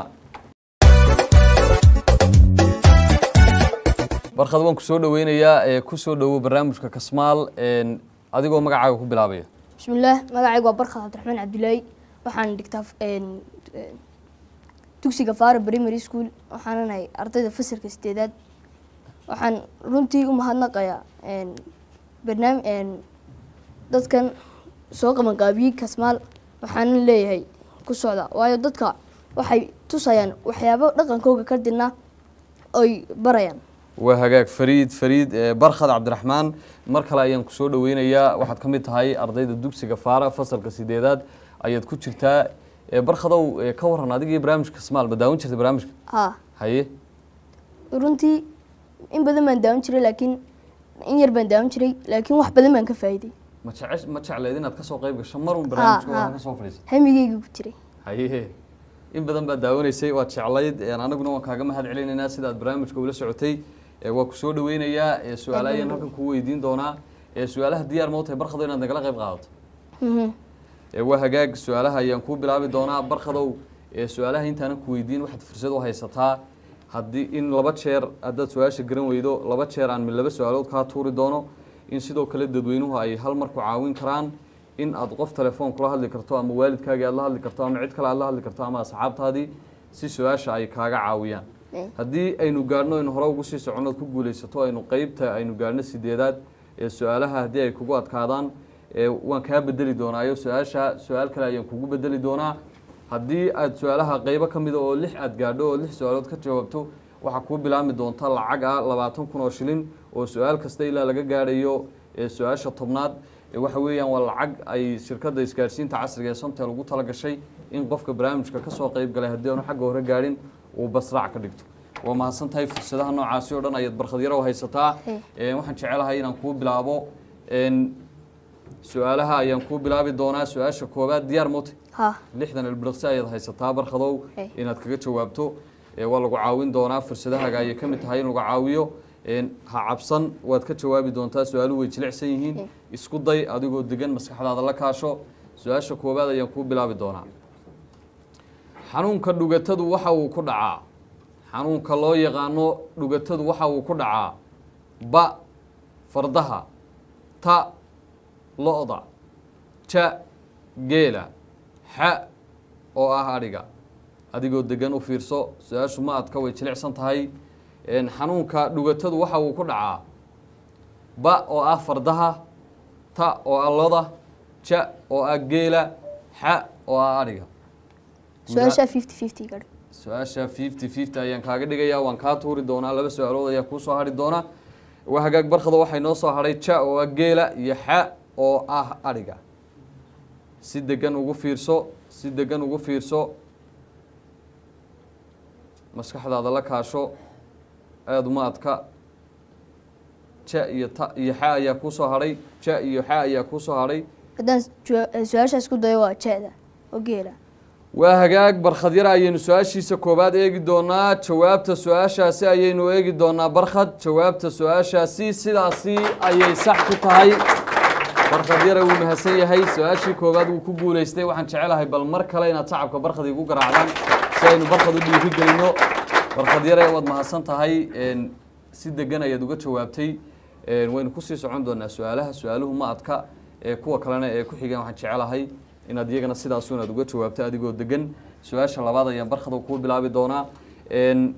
barkhad waan ku soo dhoweynayaa ee ku soo dhowo barnaamijka kasmaal een, adigoo magacaaga ku bilaabaya bismillaah magacaygu waa barkad cabdiraxmaan cabdilaahi waxaan dhigtaa een, een, dugsiga faara primary school waxaanan ahay ardayda fasalka sideedaad waxaan runtii u mahadnaqayaa een, barnaam een, dadkan soo qabanqaabiyey kasmaal waxaanan leeyahay ku socda waayo dadka waxay tusayaan waxyaabo dhaqankooga ka dina oy barayaan waa hagaag fariid fariid ee, barkhad cabdiraxmaan mar kale ayaan ku soo dhoweynayaa waxaad ka mid tahay ardayda dugsiga faara fasalka sideedaad ayaad ku jirtaa Ee, barkhadow ee, ka waran adigii barnaamijka kasmaal ma daawan jirtay barnaamijka haa haye runtii in badan baan daawan jiray laakiin in yar baan daawan jiray laakiin wax badan baan ka faa'iiday ma jece ma jecleed inaad kasoo qayb gasho marun barnaamijka haa. waa kasoo fadhiisay hamigeyga ku jiray haye in badan baad daawanaysay waad jeclayd een, anaguna waan kaaga mahad celinaynaa sidaad barnaamijka ula socotay Ee, waa ku soo dhoweynayaa ee, su-aalo ayaan halkan kuu weydiin doonaa Ee, su-aalaha diyaar ma u tahay barkhado inaad nagala qayb qaadato Mhm. Ee, waa hagaag su-aalaha ayaan kuu bilaabi doonaa barkhadow ee, su-aalaha intaanan ku weydiin waxaad fursad u haysataa haddii in laba jeer haddaad su-aasha garan weydo laba jeer aan mid laba su-aalood kaa tuuri doono in sidoo kale dadweynuhu ay hal mar ku caawin karaan in aad qof telefoon kula hadli karto ama waalidkaagii aad la hadli karto ama cid kale aad la hadli karto ama asxaabtaadii si su-aasha ay kaaga caawiyaan Eh. haddii aynu gaadhno aynu hore ugu sii soconno ood ku guulaysato aynu qeybta aynu gaadhno sideedaad ee su-aalaha haddii ay kugu adkaadaan ee waan kaa bedeli doonaayo su-aasha su-aal kale ayaan kugu bedeli doonaa haddii aad su-aalaha qeybo ka mida oo lix aad gaadho oo lix su-aalood ka jawaabto waxaa kuu bilaabmi doonta lacag ah labaatan kun oo shilin oo su-aal kasta ilaa laga gaadhayo ee su-aasha tobnaad ee waxa weeyaan waa lacag ay shirkadda isgaadhsiinta casriga ee somtel ugu tala gashay in qofka barnaamijka kasoo qeyb galay haddii aanu xagga hore gaadhin uu basraac ka dhigto waa mahadsan tahay fursadaha noocaasi oo dhan ayaad barkhadyaro haysataa Eh. Ee, waxaan jecelahay inaan kuu bilaabo een, su-aalaha ayaan kuu bilaabi doonaa su-aasha koowaad diyaar mote haa lixdan ilbiriqsi ayaad haysataa barkhadow Eh. inaad kaga jawaabto Ee, waa lagu caawin doonaa fursadahaaga ayay ka mid tahay in lagu caawiyo Een, ha cabsan waad ka jawaabi doontaa su-aaluhu way jilicsan yihiin Eh. isku day adigoo degan maskaxdaada la kaasho su-aasha koowaad ayaan kuu bilaabi doonaa xanuunka dhugatadu waxa uu ku dhacaa xanuunka loo yaqaano dhugatadu waxa uu ku dhacaa ba fardaha ta lo-da ja geela xa oo ah adhiga adigoo degan u fiirso su-aashu ma adka way jilicsan tahay Een, xanuunka dhugatadu waxa uu ku dhacaa ba oo ah fardaha ta oo ah loda ja oo ah geela xa oo ah adhiga su-aasha fifty fifty gadh su-aasha fifty fifty ayaan kaaga dhigayaa waan kaa tuuri doonaa laba su-aalood ayaa kuu soo hadhi doona waa hagaag barkado waxay noo soo hadhay ja oo ah geela iyo xa oo ah adhiga si degan ugu fiirso si degan ugu fiirso maskaxdaada la kaasho aada uma adka ja iyo ta iyo xa ayaa kuu soo hadhay ja iyo xa ayaa kuu soo hadhay haddaan jua- su-aashaas ku dayo waa jeeda oo geela waa hagaag barkhad yar ayaynu su-aashiisa koowaad eegi doonaa jawaabta su-aashaasi ayaynu eegi doonaa barkhad jawaabta su-aashaasi sidaasi ayay sax ku tahay barkhad yare wuu mahadsan yahay su-aashii koowaad wuu ku guuleystay waxaan jecelahay bal mar kale inaad sacabka barkhad igu garaacdaan si aynu barkhad u dhiiri gelino barkhad yare waad mahadsan tahay een, si degan ayaad uga jawaabtay een, waynu kusii socon doonaa su-aalaha su-aaluhu ma adka ee kuwa kalena ee ku xigaan waxaan jecelahay inaad iyagana sidaasu inaad uga jawaabto adigoo degan su-aasha labaad ayaan barkhada kuu bilaabi doonaa een,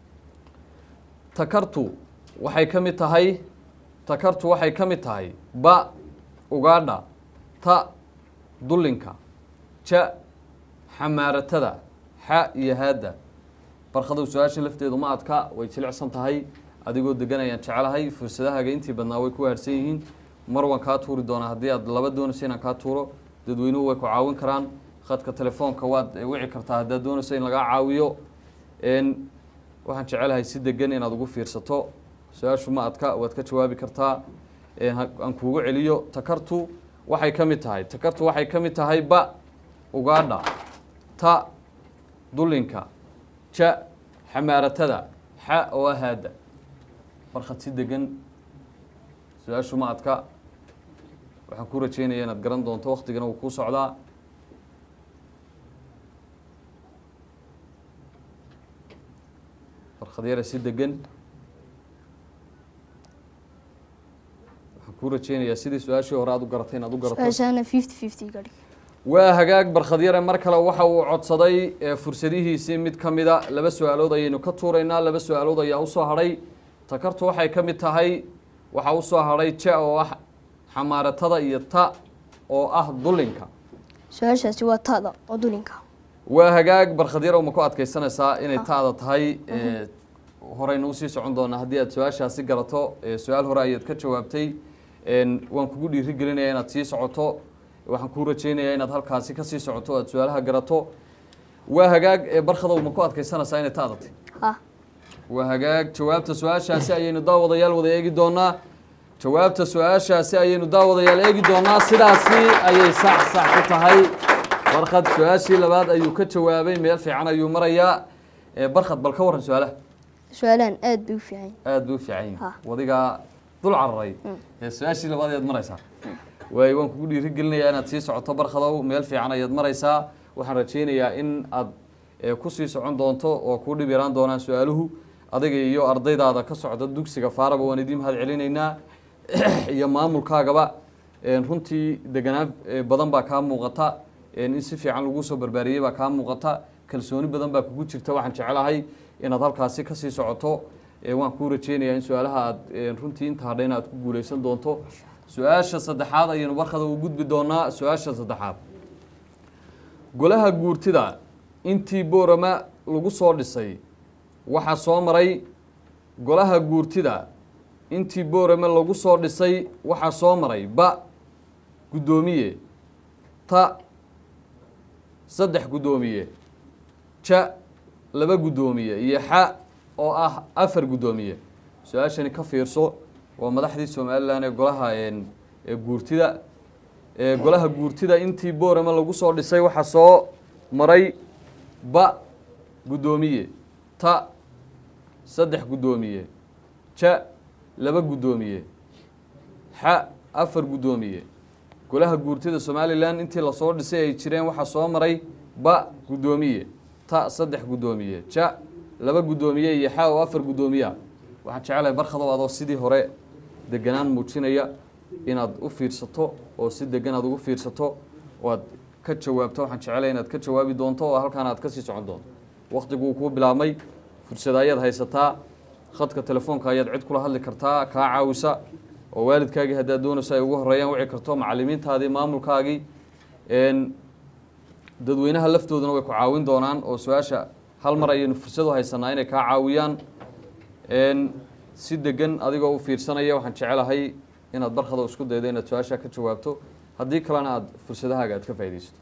takartu waxay ka mid tahay takartu waxay ka mid tahay ba ugaadha ta dullinka ja xamaaratada xa iyo haadda barkhadow su-aasha lafteedu ma adka way jilicsan tahay adigoo degan ayaan jecelahay fursadahaaga intii badnaa way ku haarsan yihiin mar waan kaa tuuri doonaa haddii aad laba doonayso inaan kaa tuuro dadweynuhu way ku caawin karaan khadka telefoonka waad wici kartaa haddaad doonayso in lagaa caawiyo n waxaan jecelahay si degan inaad ugu fiirsato su-aashu ma adka waad ka jawaabi kartaa een, ha- aan kuugu celiyo takartu waxay ka mid tahay takartu waxay ka mid tahay ba ugaadha ta dullinka ja xamaaratada xa oo ahaada barkhad si degan su-aashu ma adka waxaan ku rajeynaya inaad garan doonto waktigana wuu kuu socdaa barkhad yare si degan waxaan ku rajeynayaa sidii su-aashii hore aad u garatay inaad u garato su-aashaana fifty fifty ga dhig waa hagaag barkhadyare mar kale waxa uu codsaday ee, fursadihiisii mid ka mida laba su-aalood ayaynu ka tuuraynaa laba su-aalood ayaa usoo hadhay takartu waxay ka mid tahay waxaa usoo hadhay ja oo ah xamaaratada iyo ta oo ah dullinka su-aashaasi waa taada oo dulinka waa hagaag barkhadyare ma ku adkaysanaysaa inay taada tahay ee, horeyna usii socon doonaa haddii aad su-aashaasi garato ee, su-aal hore ayaad ka jawaabtay een, waan kugu dhiiri gelinaya inaad sii socoto waxaan kuu rajeynayaa inaad halkaasi kasii socoto o aad su-aalaha garato waa hagaag ee barkhadow ma ku adkaysanaysaa inay taada tahay ha waa hagaag jawaabta su-aashaasi ayaynu daawadayaal wada eegi doonaa jawaabta su-aashaasi ayaynu daawadayaal eegi doonaa sidaasi ayay sax sax ku tahay barkhad su-aashii labaad ayuu ka jawaabay meel fiican ayuu marayaa ee barkhad bal ka warran su-aalaha su-aalahan aada bay u fiican yihiin aada bay u fiican yihin Ha. wadigaa dul cararay ee su-aashii labaad ayaad maraysaa waay waan kugu dhiiri gelinayaa inaad sii socoto barkhadow meel fiican ayaad maraysaa waxaan rajeynayaa in aad ee, kusii socon doonto oo kuu dhib yaraan doonaan su-aaluhu adiga iyo ardaydaada ka socda dugsiga faaraba waan idiin mahad celinaynaa iyo maamulkaagaba een, runtii deganaan ee, badan baa kaa muuqata een, in si fiican lagu soo barbaariyey baa kaa muuqata kalsooni badan baa kugu jirta waxaan jecelahay inaad halkaasi kasii socoto ee, waan kuu rajeynayaa in su-aalaha aad een, runtii inta hadhayna aad ku guuleysan doonto su-aasha saddexaad ayaynu barkada u gudbi doonaa su-aasha saddexaad golaha guurtida intii boorama lagu soo dhisay waxaa soo maray golaha guurtida intii boorame lagu soo dhisay waxaa soo maray ba guddoomiye ta saddex guddoomiye ja laba guddoomiye iyo xa oo ah afar guddoomiye su-aashani ka fiirso waa madaxdii somalilan ee golaha een, ee guurtida ee golaha guurtida intii boorame lagu soo dhisay waxaa soo maray ba guddoomiye ta saddex guddoomiye ja laba guddoomiye xa afar guddoomiye golaha guurtida somalilan intii lasoo dhisay ay jireen waxaa soo maray ba guddoomiye ta saddex guddoomiye ja laba guddoomiye iyo xa oo afar guddoomiya waxaan jecelahay barkhadow adoo sidii hore deganaan muujinaya inaad u fiirsato oo si degan aad ugu fiirsato oo aad ka jawaabto waxaan jecelahay inaad ka jawaabi doonto oo halkaan aad kasii socon doonto waktiguu kuu bilaabmay fursada ayaad haysataa khadka telefoonka ayaad cid kula hadli kartaa kaa caawisa oo waalidkaagii haddaad doonayso ay ugu horeeyaan wici karto macalimiintaadii maamulkaagii een, dadweynaha laftooduna way ku caawin doonaan oo su-aasha hal mar ayaynu fursad u haysanaa inay kaa caawiyaan een, si degan adigoo u fiirsanaya waxaan jecelahay inaad barkada isku daydo inaad su-aasha ka jawaabto haddii kalena aada fursadahaaga aad ka faaidaysato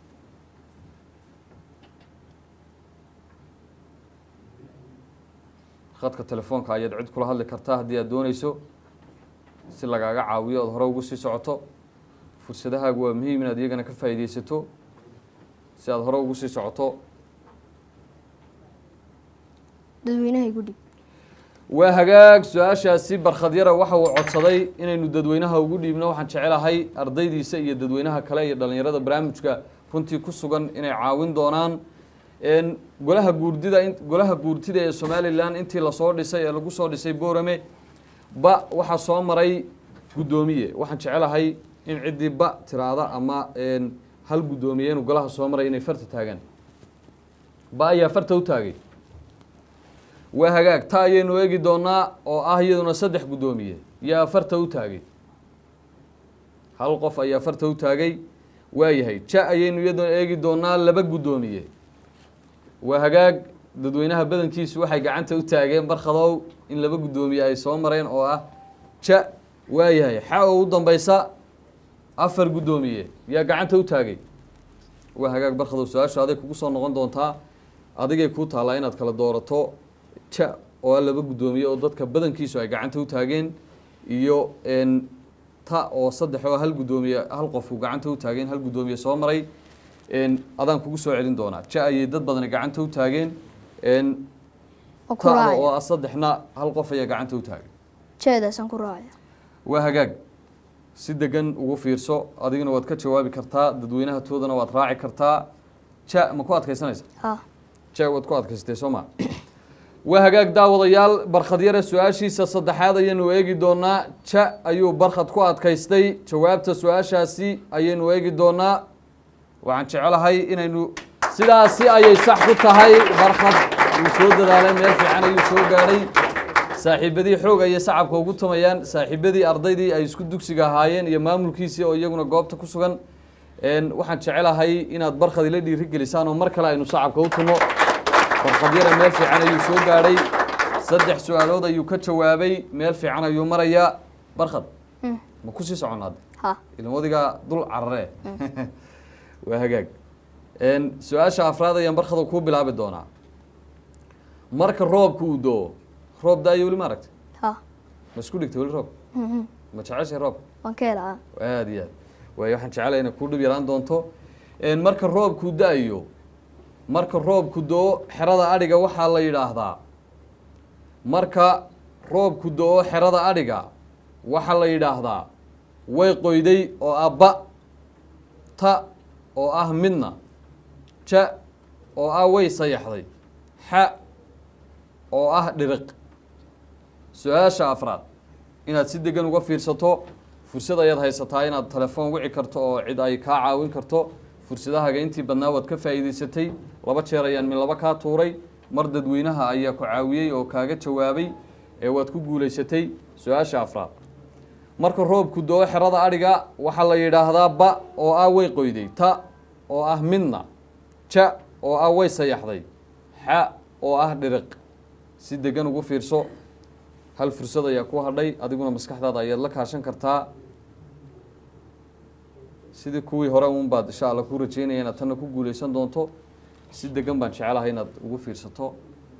khadka telefoonka ayaad cid kula hadli kartaa haddii aad dooneyso si lagaaga caawiyo ood hore ugu sii socoto fursadahaagu waa muhiim inaad iyagana ka faa'iidaysato si aada hore ugu sii socoto dadweynaha igu dhib waa hagaag su-aashaasi barkhadyara waxa uu codsaday inaynu dadweynaha ugu dhiibno waxaan jecelahay ardaydiisa iyo dadweynaha kale iyo dhalinyarada barnaamijka runtii ku sugan inay caawin doonaan n golaha guurdida in golaha guurtida ee somalilan intii lasoo dhisay ee lagu soo dhisay boorame ba waxaa soo maray guddoomiye waxaan jecelahay in ciddii ba tiraada ama n hal guddoomiye inuu golaha soo maray inay farta taagaan ba ayaa farta u taagay waa hagaag ta ayaynu eegi doonaa oo ah iyaduna saddex guddoomiye yaa farta u taagay hal qof ayaa farta u taagay waayahay ja ayaynu iyaduna eegi doonaa laba guddoomiye waa hagaag dadweynaha badankiisu waxay gacanta u taageen barkhadow in laba guddoomiye ay soo mareen oo ah ja waayahay xa oo u dambeysa afar guddoomiye yaa gacanta u taagay waa hagaag barkhadow su-aashu aday kugu soo noqon doontaa adigay kuu taallaa inaad kala doorato ja oo ah laba guddoomiye oo dadka badankiisu ay gacanta u taageen iyo n ta oo saddex oo hal guddoomiye hal qofku gacanta u taageen hal guddoomiye soo maray n adaan kugu soo celin doonaa ja ayay dad badani gacanta u taageen n oo ku tada oo raacaya ah saddexna hal qof ayaa gacanta u taagay jeedaasaan ku raacaya waa hagaag si degan ugu fiirso adiguna waad ka jawaabi kartaa dadweynaha toodana waad raaci kartaa ja ma ku adkaysanaysa ha ja waad ku adkaystay soo ma waa hagaag daawadayaal barkhadyare su-aashiisa saddexaad ayaynu eegi doonaa ja ayuu barkhad ku adkaystay jawaabta su-aashaasi ayaynu eegi doonaa waxaan jecelahay inaynu sidaasi ayay sax ku tahay barkhad wuu soo dadaalay meel fiican ayuu soo gaadhay saaxiibadii xoog ayay sacabka ugu tumayaan saaxiibadii ardaydii ay isku dugsiga ahaayeen iyo maamulkiisii oo iyaguna goobta ku sugan n waxaan jecelahay inaad barkhad ila dhiiri gelisaan oo mar kale aynu sacabka u tumo barkhadyara meel fiican ayuu soo gaadhay saddex su-aalood ayuu ka jawaabay meel fiican ayuu marayaa barkhad ma kusii soconaad ha ilin wadigaa dul carare waa hagaag n su-aasha afraad ayaan barkhada kuu bilaabi doonaa marka roobka uu doo roob da-ayo weli ma aragtay ha ma isku dhigtay weli roob ma jeceshay roobka waan ka helaa aada iyo aad waayo waxaan jecelahay inay kuu dhib yaraan doonto n marka roobkuu da-ayo marka roobku do-o xerada adhiga waxaa la yidhaahdaa marka roobku do-o xerada adhiga waxaa la yidhaahdaa way qoyday oo ah ba ta oo ah midna ja oo ah way sayaxday xa oo ah dhiriq su-aasha afraad inaad si degan uga fiirsato fursad ayaad haysataa inaad telefoon wici karto oo cid ay kaa caawin karto fursadahaaga intii badnaa waad ka faa'iidaysatay laba jeer ayaan min laba kaa tuuray mar dadweynaha ayaa ku caawiyey oo kaaga jawaabay ee waad ku guulaysatay su-aasha afraad marka roobku doo xerada adhiga waxaa la yidhaahdaa ba oo ah way qoyday ta oo ah midna ja oo ah way sayaxday xa oo ah dhiriq si degan ugu fiirso hal fursad ayaa ku hadhay adiguna maskaxdaada ayaad la kaashan kartaa sidii kuwii hore un baad insha alla ku rajeynaya inaad tanna ku guuleysan doonto si degan baan jecelahay inaad ugu fiirsato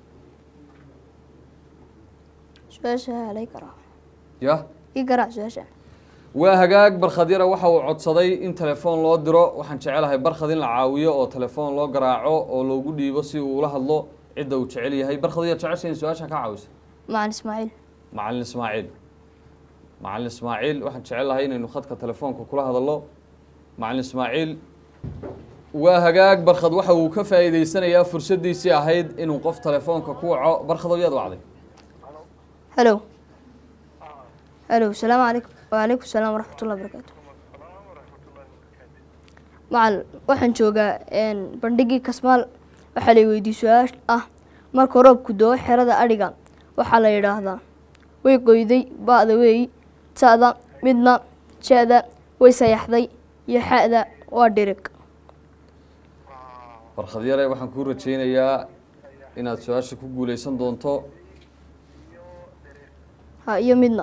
su-aasha halay karaa yah ii garaac su-aasha waa hagaag barkhadyara waxa uu codsaday in telefoon loo diro waxaan jecelahay barkhad in la caawiyo oo telefoon loo garaaco oo loogu dhiibo si uu ula hadlo cidda uu jecel yahay barkhad ayaa jecesha in su-aasha ka caawisa macalin ismaaciil macalin ismaaciil macalin ismaaciil waxaan jecelahay inaynu khadka telefoonka kula hadallo macalin ismaaciil waa hagaag barkhad waxa uu ka faa'iideysanayaa fursaddiisii ahayd inuu qof telefoonka ku waco barkhadow yaad wacday halo halo salaamu calaykum wacalaykum salaam waraxmatullahi barakaatu macal waxaan joogaa bandhigii kasmaal waxaa la weydiiyey su-aal ah marka roobku doo xerada adhiga waxaa la yidhaahdaa way qoyday ba-da weey ta'da midna ja-da way sayaxday iyo xa-da waa dhirig barkhadyare waxaan kuu rajaynayaa inaad su-aasha ku guuleysan doonto ha iyo midna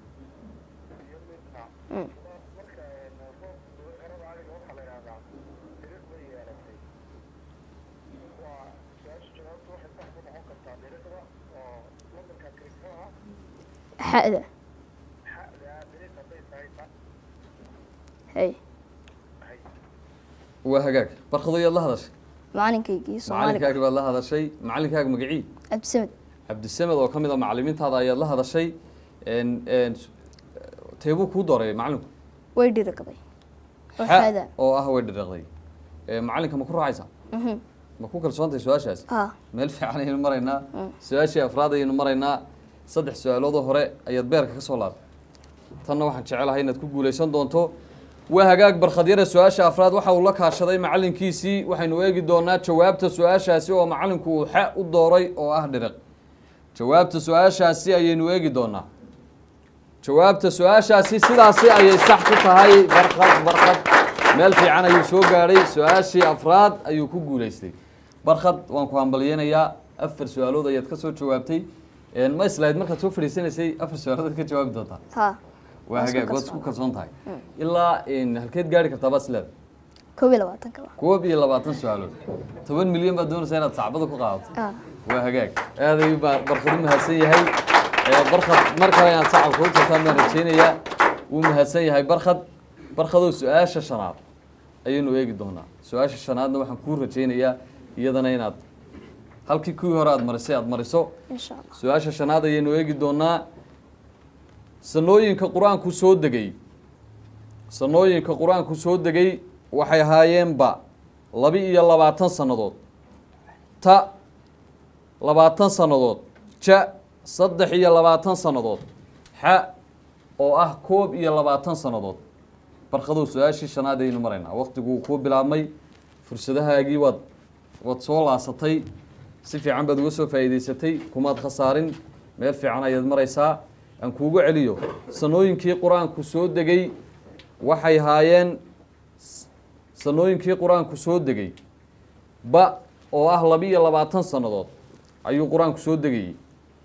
xa'da hay waa hagaag barkado yaad la hadashay macalinkaygii soomaaliga macalinkaagi baad la hadashay macalinkaaga magacii cabdisamed cabdisamed oo ka mid a macalimiintaada ayaad la hadashay n n teebuu kuu dooray macalinku way dhiragaday oo xa xaada oo ah way dhiraqday Eh, macalinka ma ku raacaysaa Mhm. ma ku kalsoontahay su-aashaas ah meel fiican ayaynu maraynaa su-aashii afraad ayaynu maraynaa saddex su-aaloodoo hore ayaad beerka ka soo laabtay tanna waxaan jecelahay inaad ku guulaysan doonto waa hagaag barkhadyare su-aasha afraad waxa uu la kaashaday macalinkiisii waxaynu eegi doonaa jawaabta su-aashaasi oo macalinku uu xa u dooray oo ah dhiriq jawaabta su-aashaasi ayaynu eegi doonaa jawaabta su-aashaasi sidaasi ayay sax ku tahay barkad barkad meel fiican ayuu soo gaadhay su-aashii afraad ayuu ku guulaystay barkad waan ku hambalyeynayaa afar su-aalood ayaad ka soo jawaabtay Een, ma islahayd markaad soo fadhiisanaysay afar su-aalood ka jawaabi doontaa ha waa Waan isku hagaag waad isku kalsoon. kalsoon tahay ilaa een, halkeed gaari kartaa baad isleedahay koob iyo labaatanka ba koob iyo labaatan su-aalood toban milyan baad doonaysaa inaad sacbada ku qaadato ah waa hagaag aad ayuu baa barkad u mahadsan yahay Ee, barkad mar kale inaad sacabka u tartaan baan rajeynayaa wuu mahadsan yahay barkad barkadow su-aasha shanaad ayaynu eegi doonaa su-aasha shanaadna waxaan kuu rajeynayaa iyadana inaad halkii kuwii hore aad marisay aad mariso insha allah su-aasha shanaad ayaynu eegi doonaa sanooyinka qur-aanku soo degay sanooyinka qur-aanku soo degay waxay ahaayeenba laba iyo labaatan sannadood ta labaatan sannadood ja saddex iyo labaatan sannadood xa oo ah koob iyo labaatan sannadood barkadow su-aashii shanaad ayaynu maraynaa waqtiguu kuu bilaabmay fursadahaagii waad waad soo laasatay si fiican baad uga soo faa'iidaysatay kumaad khasaarin meel fiican ayaad maraysaa aan kuugu celiyo sanooyinkii qur-aanku soo degay waxay haayeen sanooyinkii qur-aanku soo degay ba oo ah laba iyo labaatan sannadood ayuu qur-aanku soo degayey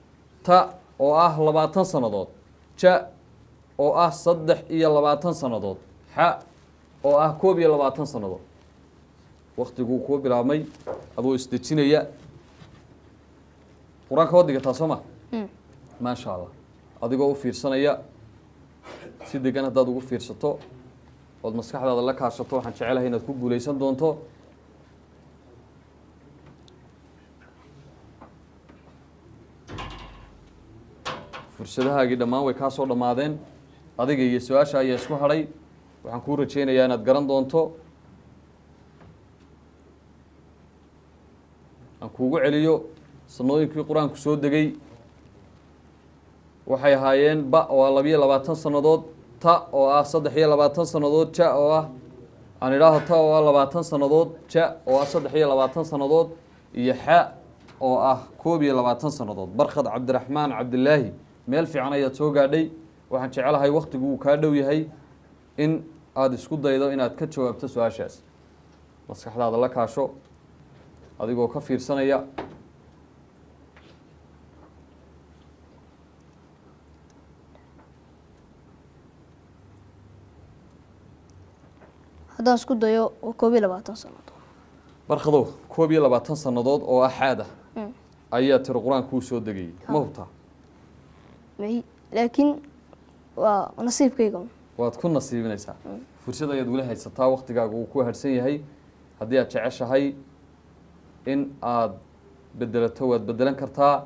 ta oo ah labaatan sannadood ja oo ah saddex iyo labaatan sannadood xa oo ah koob iyo labaatan sannadood waktiguu kuu bilaabmay adoo isdejinaya qur-aanka waad dhigataa soo ma Mm. maasha allah adigoo u fiirsanaya si degan haddaad ugu fiirsato ood maskaxdaada la kaashato waxaan jecelahay inaad ku guulaysan doonto fursadahaagii dhammaan way kaa soo dhammaadeen adiga iyo su-aasha ayaa isku hadhay waxaan kuu rajeynayaa inaad garan doonto aan kuugu celiyo sanooyinkii qur-aanku soo degay waxay ahaayeen ba oo ah labiyo labaatan sannadood ta oo ah saddex iyo labaatan sannadood ja oo ah aan idhaaho ta oo ah labaatan sannadood ja oo ah saddex iyo labaatan sannadood iyo xa oo ah koob iyo labaatan sannadood barkad cabdiraxmaan cabdilaahi meel fiican ayaad soo gaadhay waxaan jecelahay waktigu uu kaa dhow yahay in aada isku daydo inaad ka jawaabto su-aashaas maskaxdaada la kaasho adigoo ka fiirsanaya haddaan isku dayo waa koob iyo labaatan sannadood barkadow koob iyo labaatan sannadood oo ah xaad ah Mm. ayaa tiri qur-aanku uu soo degayay ma hubtaa may laakiin waa nasiibkayga un. waad ku nasiibinaysaa fursad ayaad weli haysataa waktigaaga uu ku harhsan yahay haddii aad jeceshahay in aad bedelato waad bedelan kartaa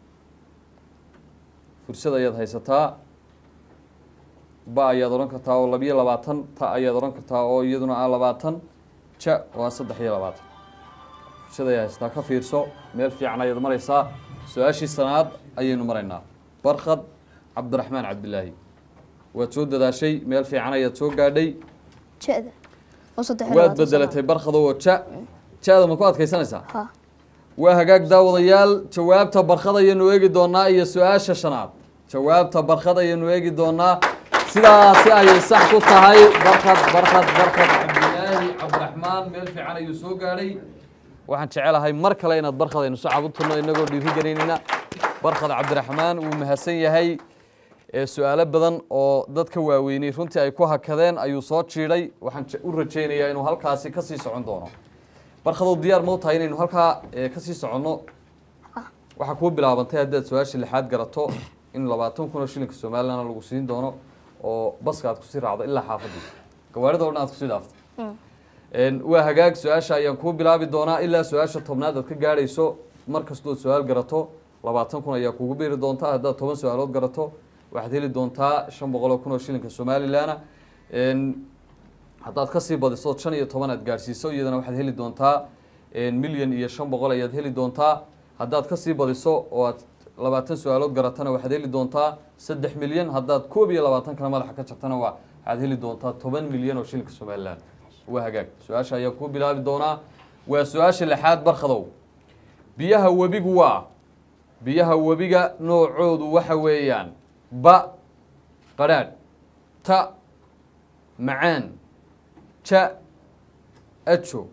fursad ayaad haysataa ba ayaad odhan kartaa oo labiyo labaatan ta ayaad odhan kartaa oo iyaduna ah labaatan ja oo ah saddex iyo labaatan fursad ayaad haysataa ka fiirso meel fiican ayaad maraysaa su-aashii sanaad ayaynu maraynaa barkad cabdiraxmaan cabdilaahi waad soo dadaashay meel fiican ayaad soo gaadhay ja-da oo saddex iyo waad labaatan bedelatay barkado oo ja ja-da ma ku adkaysanaysaa sannadood. ha waa hagaag daawadayaal jawaabta barkad ayaynu eegi doonaa iyo su-aasha shanaad jawaabta barkad ayaynu eegi doonaa sidaasi ayay sax ku tahay barkad barkad barkad cabdilaahi cabdiraxmaan meel fiican ayuu soo gaadhay waxaan jecelahay mar kale inaad barkad aynu sacab u turno inagoo dhiirigelinayna barkad cabdiraxmaan wuu mahadsan yahay ee su-aalo badan oo dadka waaweynay runtii ay ku hakadeen ayuu soo jiidhay waxaan je- u rajaynayaa inuu halkaasi kasii socon doono barkadow diyaar ma u tahay inaynu halkaa ee, kasii soconno waxaa kuu bilaabantay haddaad su-aasha lixaad garato in labaatan kun oo shilinka somalilandna lagu siin doono oo baska aad kusii raacdo ilaa xaafadii gawaarida o dhan aad kusii dhaafto Een, waa hagaag su-aasha ayaan kuu bilaabi doonaa ilaa su-aasha tobnaad aad ka gaadhayso mar kastood su-aal garato labaatan kun ayaa kugu biiri doontaa haddaad toban su-aalood garato waxaad heli doontaa shan boqol oo kun oo shilinka somalilanna Een, haddaad kasii badiso shan iyo toban aad gaadhsiiso iyadana waxaad heli doontaa milyan iyo shan boqol ayaad heli doontaa haddaad kasii badiso oo aad labaatan su-aalood garatana waxaad heli doontaa saddex milyan haddaad koob iyo labaatan kana madaxa ka jabtana waa waxaad heli doontaa toban milyan oo shilinka somalilan waa hagaag su-aasha ayaa kuu bilaabi doonaa waa su-aasha lixaad barkhadow biyaha webigu waa biyaha webiga noocoodu waxa weeyaan ba qadhaadh ta macaan ja ajo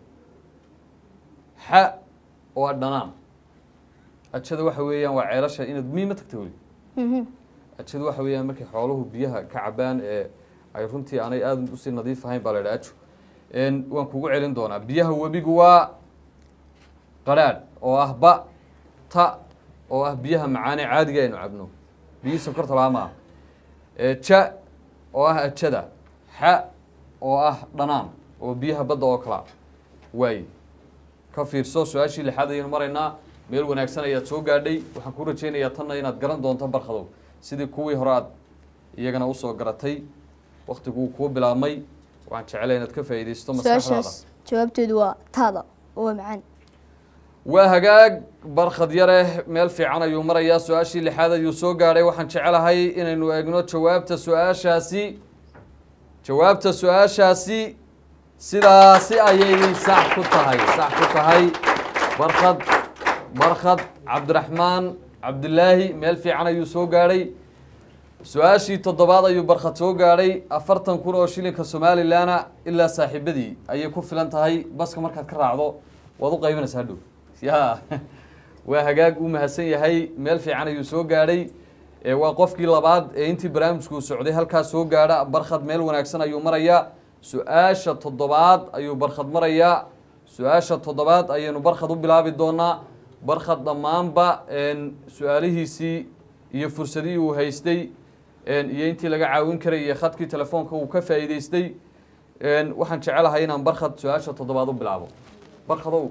xa oo a dhanaan ajada waxa weeyaan waa ceelasha inaad miima tagta weli ajadu waxa weeyaan markay xooluhu biyaha ka cabaan ee ay runtii aanay aada usii nadiif ahayn baa la idhaha ajo Een, waan kugu celin doonaa biyaha webigu waa qadhaadh oo ah ba ta oo ah biyaha macaane caadiga aynu cabno biyihii sonkorta lahaa maaha Ee, ja oo ah ajada xa oo ah dhanaan oo biyaha badda oo kalaa waaye ka fiirso su-aashii lixaad ayaynu maraynaa meel wanaagsan ayaad soo gaadhay waxaan ku rajaynayaa tanna inaad garan doonto barkhadow sidii kuwii hore aad iyagana usoo garatay waktiguu kuu bilaabmay waxaan jeclay inaad ka faa'iidaysto maskaxdaada su-aashaas jawaabteedu waa taada oo waa macaan waa hagaag barkhad yare meel fiican ayuu marayaa su-aashii lixaad ayuu soo gaadhay waxaan jecelahay inaynu eegno jawaabta su-aashaasi jawaabta su-aashaasi sidaasi ayay sax ku tahay sax ku tahay barkhad barkhad cabdiraxmaan cabdilaahi meel fiican ayuu soo gaadhay su-aashii toddobaad ayuu barkhad soo gaadhay afartan kun oo shilinka somalilanna ilaa saaxiibadii ayay ku filan tahay baska markaad ka raacdo waad u qaybinaysaa hadhow ya waa hagaag uu mahadsan yahay meel fiican ayuu soo gaadhay ee waa qofkii labaad ee intii barnaamijku socday halkaas soo gaadha barkhad meel wanaagsan ayuu marayaa su-aasha toddobaad ayuu barkhad marayaa su-aasha toddobaad ayaynu barkhad u bilaabi doonaa barkhad dhammaanba een, su-aalihiisii iyo fursadihii uu haystay een, iyo intii laga caawin karay iyo khadkii telefoonka uu ka faa'iidaystay een, waxaan jecelahay inaan barkhad su-aasha toddobaad u bilaabo barkhadow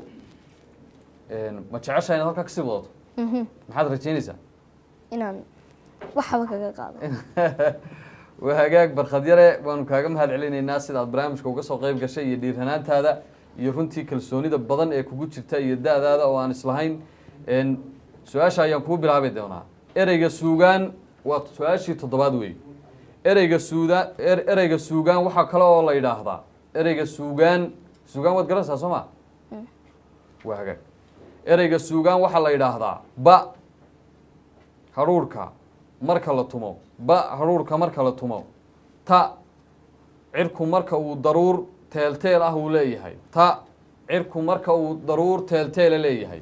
een, ma jeceshahay inaad halkaa kasii wadato maxaad rajaynaysaa inaan waxba kaga qaado waa hagaag barkhad yare waanu kaaga mahad celinaynaa sidaad barnaamijka uga soo qayb gashay iyo dhiiranaantaada iyo runtii kalsoonida badan ee kugu jirta iyo da-daada oo aan islahayn Een, su-aasha ayaan kuu bilaabi doonaa ereyga suugaan waa su-aashii toddobaad wey ereyga suuda er- ereyga suugaan waxaa kale oo la yidhaahdaa ereyga suugaan suugaan waad garanaysaa soo ma waa hagaag ereyga suugaan waxaa la yidhaahdaa ba hadhuurhka marka la tumo ba hadhuurhka marka la tumo ta cirku marka uu daruur teelteel ah uu leeyahay ta cirku marka uu daruur teelteela leeyahay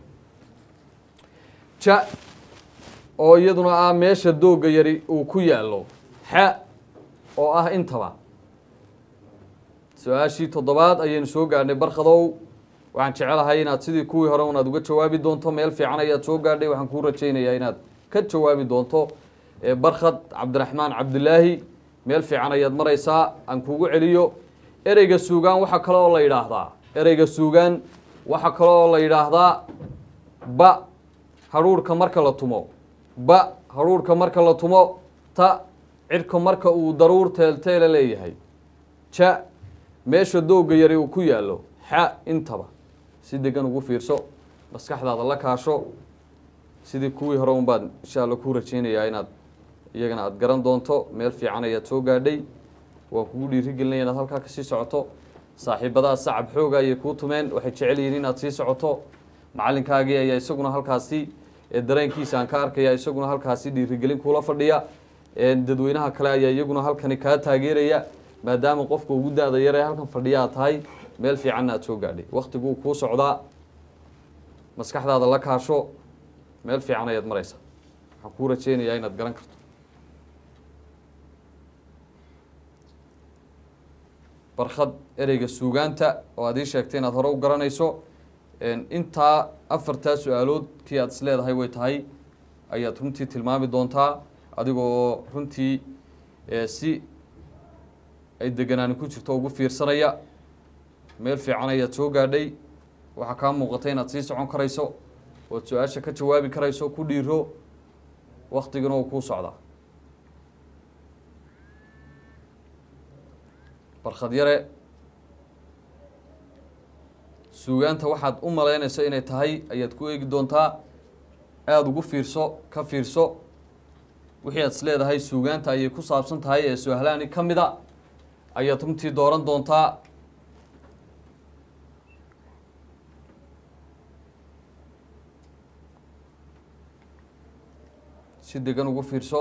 ja oo iyaduna ah meesha doogga yari uu ku yaallo xa oo ah intaba su-aashii toddobaad ayaynu soo gaadhnay barkhadow waxaan jecelahay inaad sidii kuwii hore unaad uga jawaabi doonto meel fiican ayaad soo gaadhay waxaan kuu rajaynayaa inaad ka jawaabi doonto ee barkhad cabdiraxmaan cabdilaahi meel fiican ayaad maraysaa aan kugu celiyo ereyga suugaan waxaa kale oo la yidhaahdaa ereyga suugaan waxaa kale oo la yidhaahdaa ba hadhuurhka marka la tumo ba hadhuurhka marka la tumo ta cirka marka uu daruur teelteela leeyahay ja meesha doogga yari uu ku yaallo xa intaba si degan ugu fiirso maskaxdaada la kaasho sidii kuwii hore unbaad insha alla kuu rajaynayaa inaad iyagana aada garan doonto meel fiican ayaad soo gaadhay waan kugu dhiirigelinaya inaad halkaa kasii socoto saaxiibadaha sacab xooga ayay kuu tumeen waxay jecel yihiin inaad sii socoto macalinkaagii ayaa isaguna halkaasi ee dareenkiisa aan ka arkaya isaguna halkaasi dhiirigelin kuula fadhiya ee dadweynaha kale ayaa iyaguna halkani kaa taageeraya maadaama qofka ugu da-da yar ee halkan fadhiya aad tahay meel fiicanna aad soo gaadhay waktiguu kuu socdaa maskaxdaada la kaasho meel fiican ayaad maraysaa waxaan kuu rajaynayaa inaad garan karto barkhad ereyga suugaanta oo aad ii sheegtay inaad hore u garanayso intaa afartaa su-aalood kii aad is leedahay way tahay ayaad runtii tilmaami doontaa adigoo runtii si ay deganaani ku jirto ugu fiirsanaya meel fiican ayaad soo gaadhay waxaa kaa muuqata inaad sii socon karayso ood su-aasha ka jawaabi karayso ku dhiiro waktiguna uu kuu socdaa barkhad yare suugaanta waxaad u malaynayso inay tahay ayaad ku eegi doontaa aada ugu fiirso ka fiirso wixii aad is leedahay suugaanta ayay ku saabsan tahay ee su-aalaani ka mid a ayaad runtii dooran doontaa si degan ugu fiirso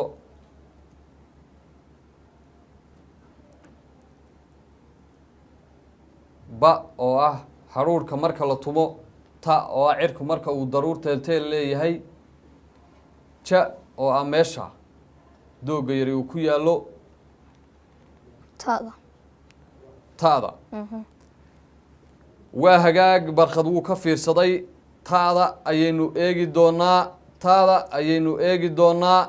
ba oo ah haruurka marka la tumo ta oo ah cirku marka uu daruur teelteel leeyahay ja oo ah meesha doogga yari uu ku yaallo taada ta'da waa hagaag barkhad wuu ka fiirsaday ta'da ayaynu eegi doonaa ta'da ayaynu eegi doonaa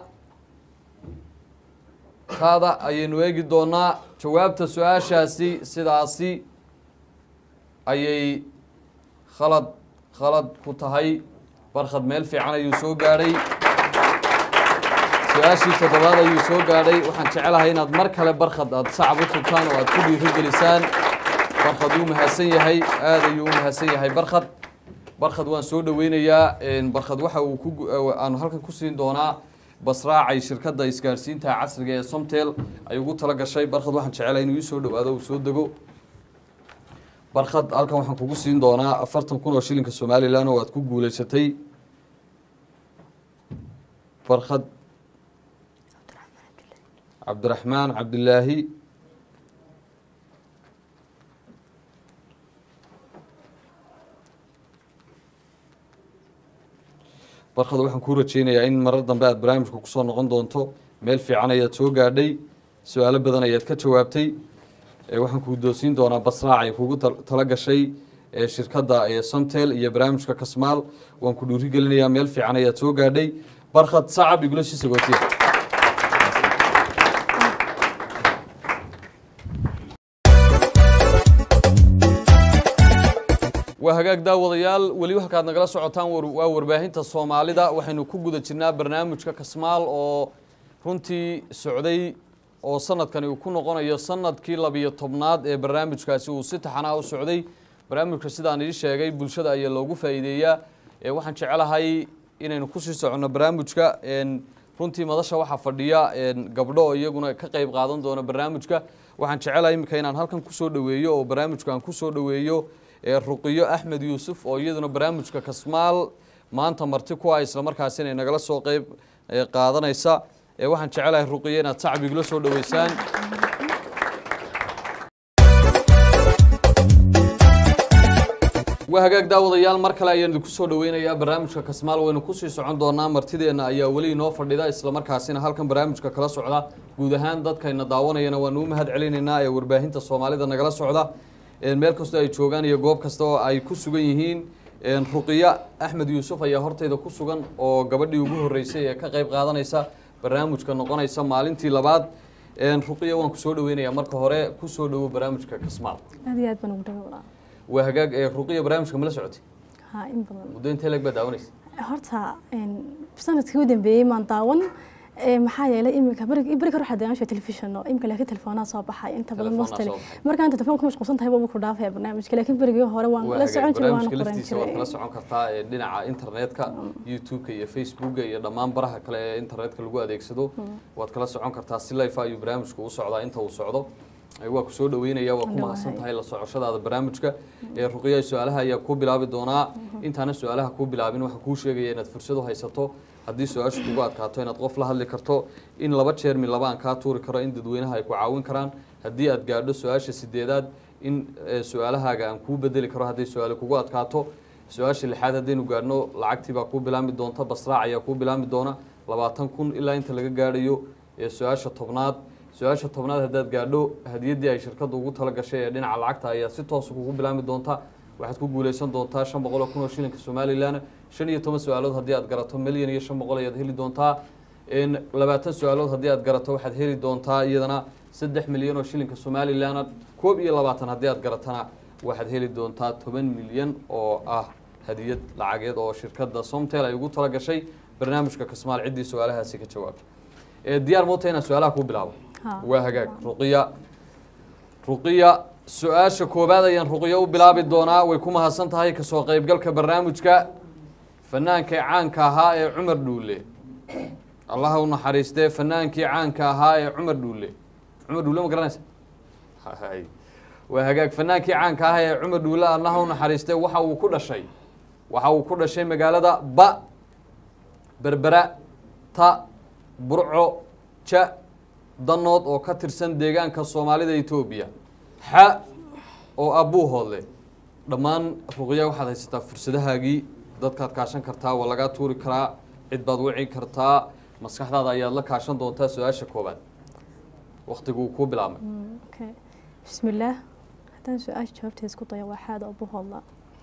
ta'da ayaynu eegi doonaa jawaabta su-aashaasi sidaasi ayay khalad khalad ku tahay barkhad meel fiican ayuu soo gaadhay su-aashii toddobaad ayuu soo gaadhay waxaan jecelahay inaad mar kale barkhad aada sacab u tubtaan oo aada ku dhiirigelisaan barkhad wuu mahadsan yahay aada ayuu u mahadsan yahay barkhad barkhad waan soo dhoweynayaa barkhad waxa uu ku aanu halkan ku siin doonaa basraacay shirkadda isgaarsiinta casriga ee somtel ay ugu tala gashay barkhad waxaan jecelahay inuu ii soo dhowaado uu soo dego barkhad halkan waxaan kugu siin doonaa afartan kun oo shilinka somalilan oo aad ku guuleysatay barkhad cabdiraxmaan cabdilaahi barkhad waxaan kuu rajeynayaa in marar dambe aad barnaamijka kusoo noqon doonto meel fiican ayaad soo gaadhay su-aalo badan ayaad ka jawaabtay waxaan kuu doosiin doonaa basraac ay kugu tala gashay shirkadda somtel iyo barnaamijka kasmaal waan ku dhuuri gelinayaa meel fiican ayaad soo gaadhay barkhad sacab igula sii sagootiya waa hagaag daawadayaal weli halkaad nagala socotaan waa warbaahinta soomaalida waxaynu ku guda jirnaa barnaamijka kasmaal oo runtii socday oo sanadkani uu ku noqonayo sanadkii labiyo tobnaad ee barnaamijkaasi uu si taxanaha u socday barnaamijka sidaan ii sheegay bulshada ayaa loogu faa'iideeyaa waxaan jecelahay inaynu kusii soconno barnaamijka runtii madasha waxaa fadhiya gabdho oo iyaguna ka qeyb qaadan doona barnaamijka waxaan jecelahay iminka inaan halkan kusoo dhoweeyo oo barnaamijka aan kusoo dhoweeyo ruqiyo axmed yuusuf oo iyaduna barnaamijka kasmaal maanta marti ku ah islamarkaasi inay nagala soo qeyb qaadanaysa waxaan jecelahay ruqiyo inaad sacbigula soo dhoweysaan waa hagaag daawadayaal mar kale ayaan idinku soo dhoweynayaa barnaamijka kasmaal waynu kusii socon doonaa martideenna ayaa weli inoo fadhida islamarkaasina halkan barnaamijka kala socda guud ahaan dadkayna daawanayana waanu u mahad celinaynaa ee warbaahinta soomaalida nagala socda meel kastoo ay joogaan iyo goob kasta oo ay ku sugan yihiin ruqiya axmed yuusuf ayaa hortayda ku sugan oo gabadhii ugu horeysay ee ka qeyb qaadanaysa barnaamijka noqonaysa maalintii labaad ruqiya waan kusoo dhaweynayaa marka hore kusoo dhowo barnaamijka kasmaal aad iyo aad baan ugu dhawa walaa waa hagaag ruqiya barnaamijka mala socotay ha in badan muddo intee leg baa daawanaysa horta sanadkii u dambeeyey maan daawan maxaa yeelay iminka beri beri kor waxaa daawansha telefishono iminka laakiin telefoonaa soo baxay inta badan Telefoonaa mostly soo baxay. markaa inta telefoon ku mashquulsan tahay baba ku dhaafaya barnaamijka laakiin berigii hore waan waa la hagaag socon jiray waan barnaamijka qoran laftiisa waad kala jiray socon kartaa ee dhinaca internetka youtube-ka iyo facebooka iyo dhammaan baraha kale ee internetka lagu adeegsado waad kala socon kartaa si life ayuu barnaamijku u socdaa inta uu socdo Ee, waa ku soo dhaweynaya waa ku Dhawahay. mahadsan tahay la socoshadaada barnaamijka ee ruqiya su-aalaha ayaa kuu bilaabi doonaa intaana su-aalaha kuu bilaabin waxaan kuu sheegaya inaad fursad u haysato haddii su-aashu kugu adkaato inaad qof la hadli karto in laba jeer mi laba aan kaa tuuri karo in dadweynaha ay ku caawin karaan haddii aad gaadho su-aasha sideedaad in eh, su-aalahaaga aan kuu bedeli karo hadday su-aale kugu adkaato su-aasha lixaad haddaynu gaadhno lacagtii baa kuu bilaami doonta basraac ayaa kuu bilaami doona labaatan kun ilaa inta laga gaadhayo ee su-aasha tobnaad su-aasha tobnaad haddaad gaadho hadiyaddii ay shirkadda ugu tala gashay ee dhinaca lacagta ayaa si toosa kugu bilaami doonta waxaad ku guuleysan doontaa shan boqol oo kun oo shilinka somalilan shan iyo toban su-aalood haddii aad garato milyan iyo shan boqol ayaad heli doontaa n labaatan su-aalood haddii aad garato waxaad heli doontaa iyadana saddex milyan oo shilinka somalilan koob iyo labaatan haddii aad garatana waxaad heli doontaa toban milyan oo ah hadiyad lacageed oo shirkadda somtel ay ugu tala gashay barnaamijka kasmaal ciddii su-aalahaasi ka jawaabta ee diyaar moota inaan su-aalaha ku bilaabo Ha. waa hagaag ruqiya ruqiya su-aasha koowaad ayaan ruqiya u bilaabi doonaa way ku mahadsan tahay kasoo qaybgalka barnaamijka fanaanka caanka ahaa ee cumar dhuule allaha u naxariistee fanaankii caanka ahaa ee cumar dhuule cumar dhuule ma garanaysa Hay. waa hagaag fanaankii caanka ahaa ee cumar dhuule allaha u naxariistee waxa uu ku dhashay waxa uu ku dhashay magaalada ba berbera ta burco ja danood oo ka tirsan deegaanka soomaalida etoobiya xa oo abuu hoodle dhammaan ruqya waxaad haysataa fursadahaagii dadkaad kaashan kartaa waa lagaa tuuri karaa cid baad wici kartaa maskaxdaada ayaad la kaashan doontaa su-aasha koobaad waktiguu kuu bilaabmay okay bismillaah haddaan su-aasha jawaabteeda isku dayo waa xaada ubu hodla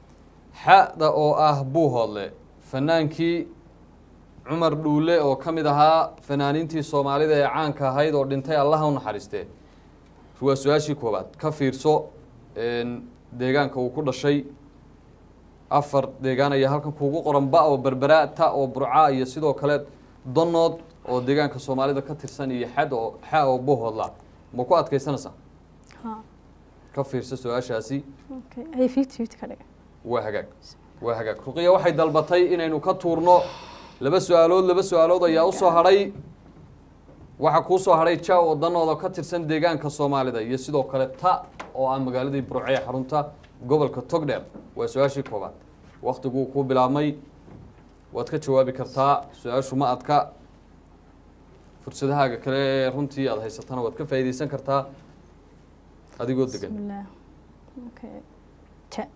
xada oo ah buu hoodle fanaankii cumar dhuule oo ka mid ahaa fanaaniintii soomaalida ee caanka ahayd oo dhintay allaha u naxariistee waa su-aashii koobaad ka fiirso een, deegaanka uu ku dhashay afar deegaan ayaa halkan kuugu qoran ba oo berbera ta oo burca iyo sidoo kale donood oo deegaanka soomaalida ka tirsan iyo xad oo xa oo buu hoodla ma ku adkaysanaysaa ha ka fiirso su-aashaasi okay ay fifty fifty ka dhiga waa hagaag waa hagaag ruqiya waxay dalbatay inaynu ka tuurno laba su-aalood laba su-aalood ayaa usoo hadhay waxaa kuu soo hadhay ja oo danooda ka tirsan deegaanka soomaalida iyo sidoo kale ta oo ah magaaladii burce ee xarunta gobolka togdheer waa su-aashii koobaad waktiguu kuu bilaabmay waad ka jawaabi kartaa su-aashu ma adka fursadahaaga kale ee runtii aada haysatana waad ka faa'iidaysan kartaa adigoo degan bismillaah okay ja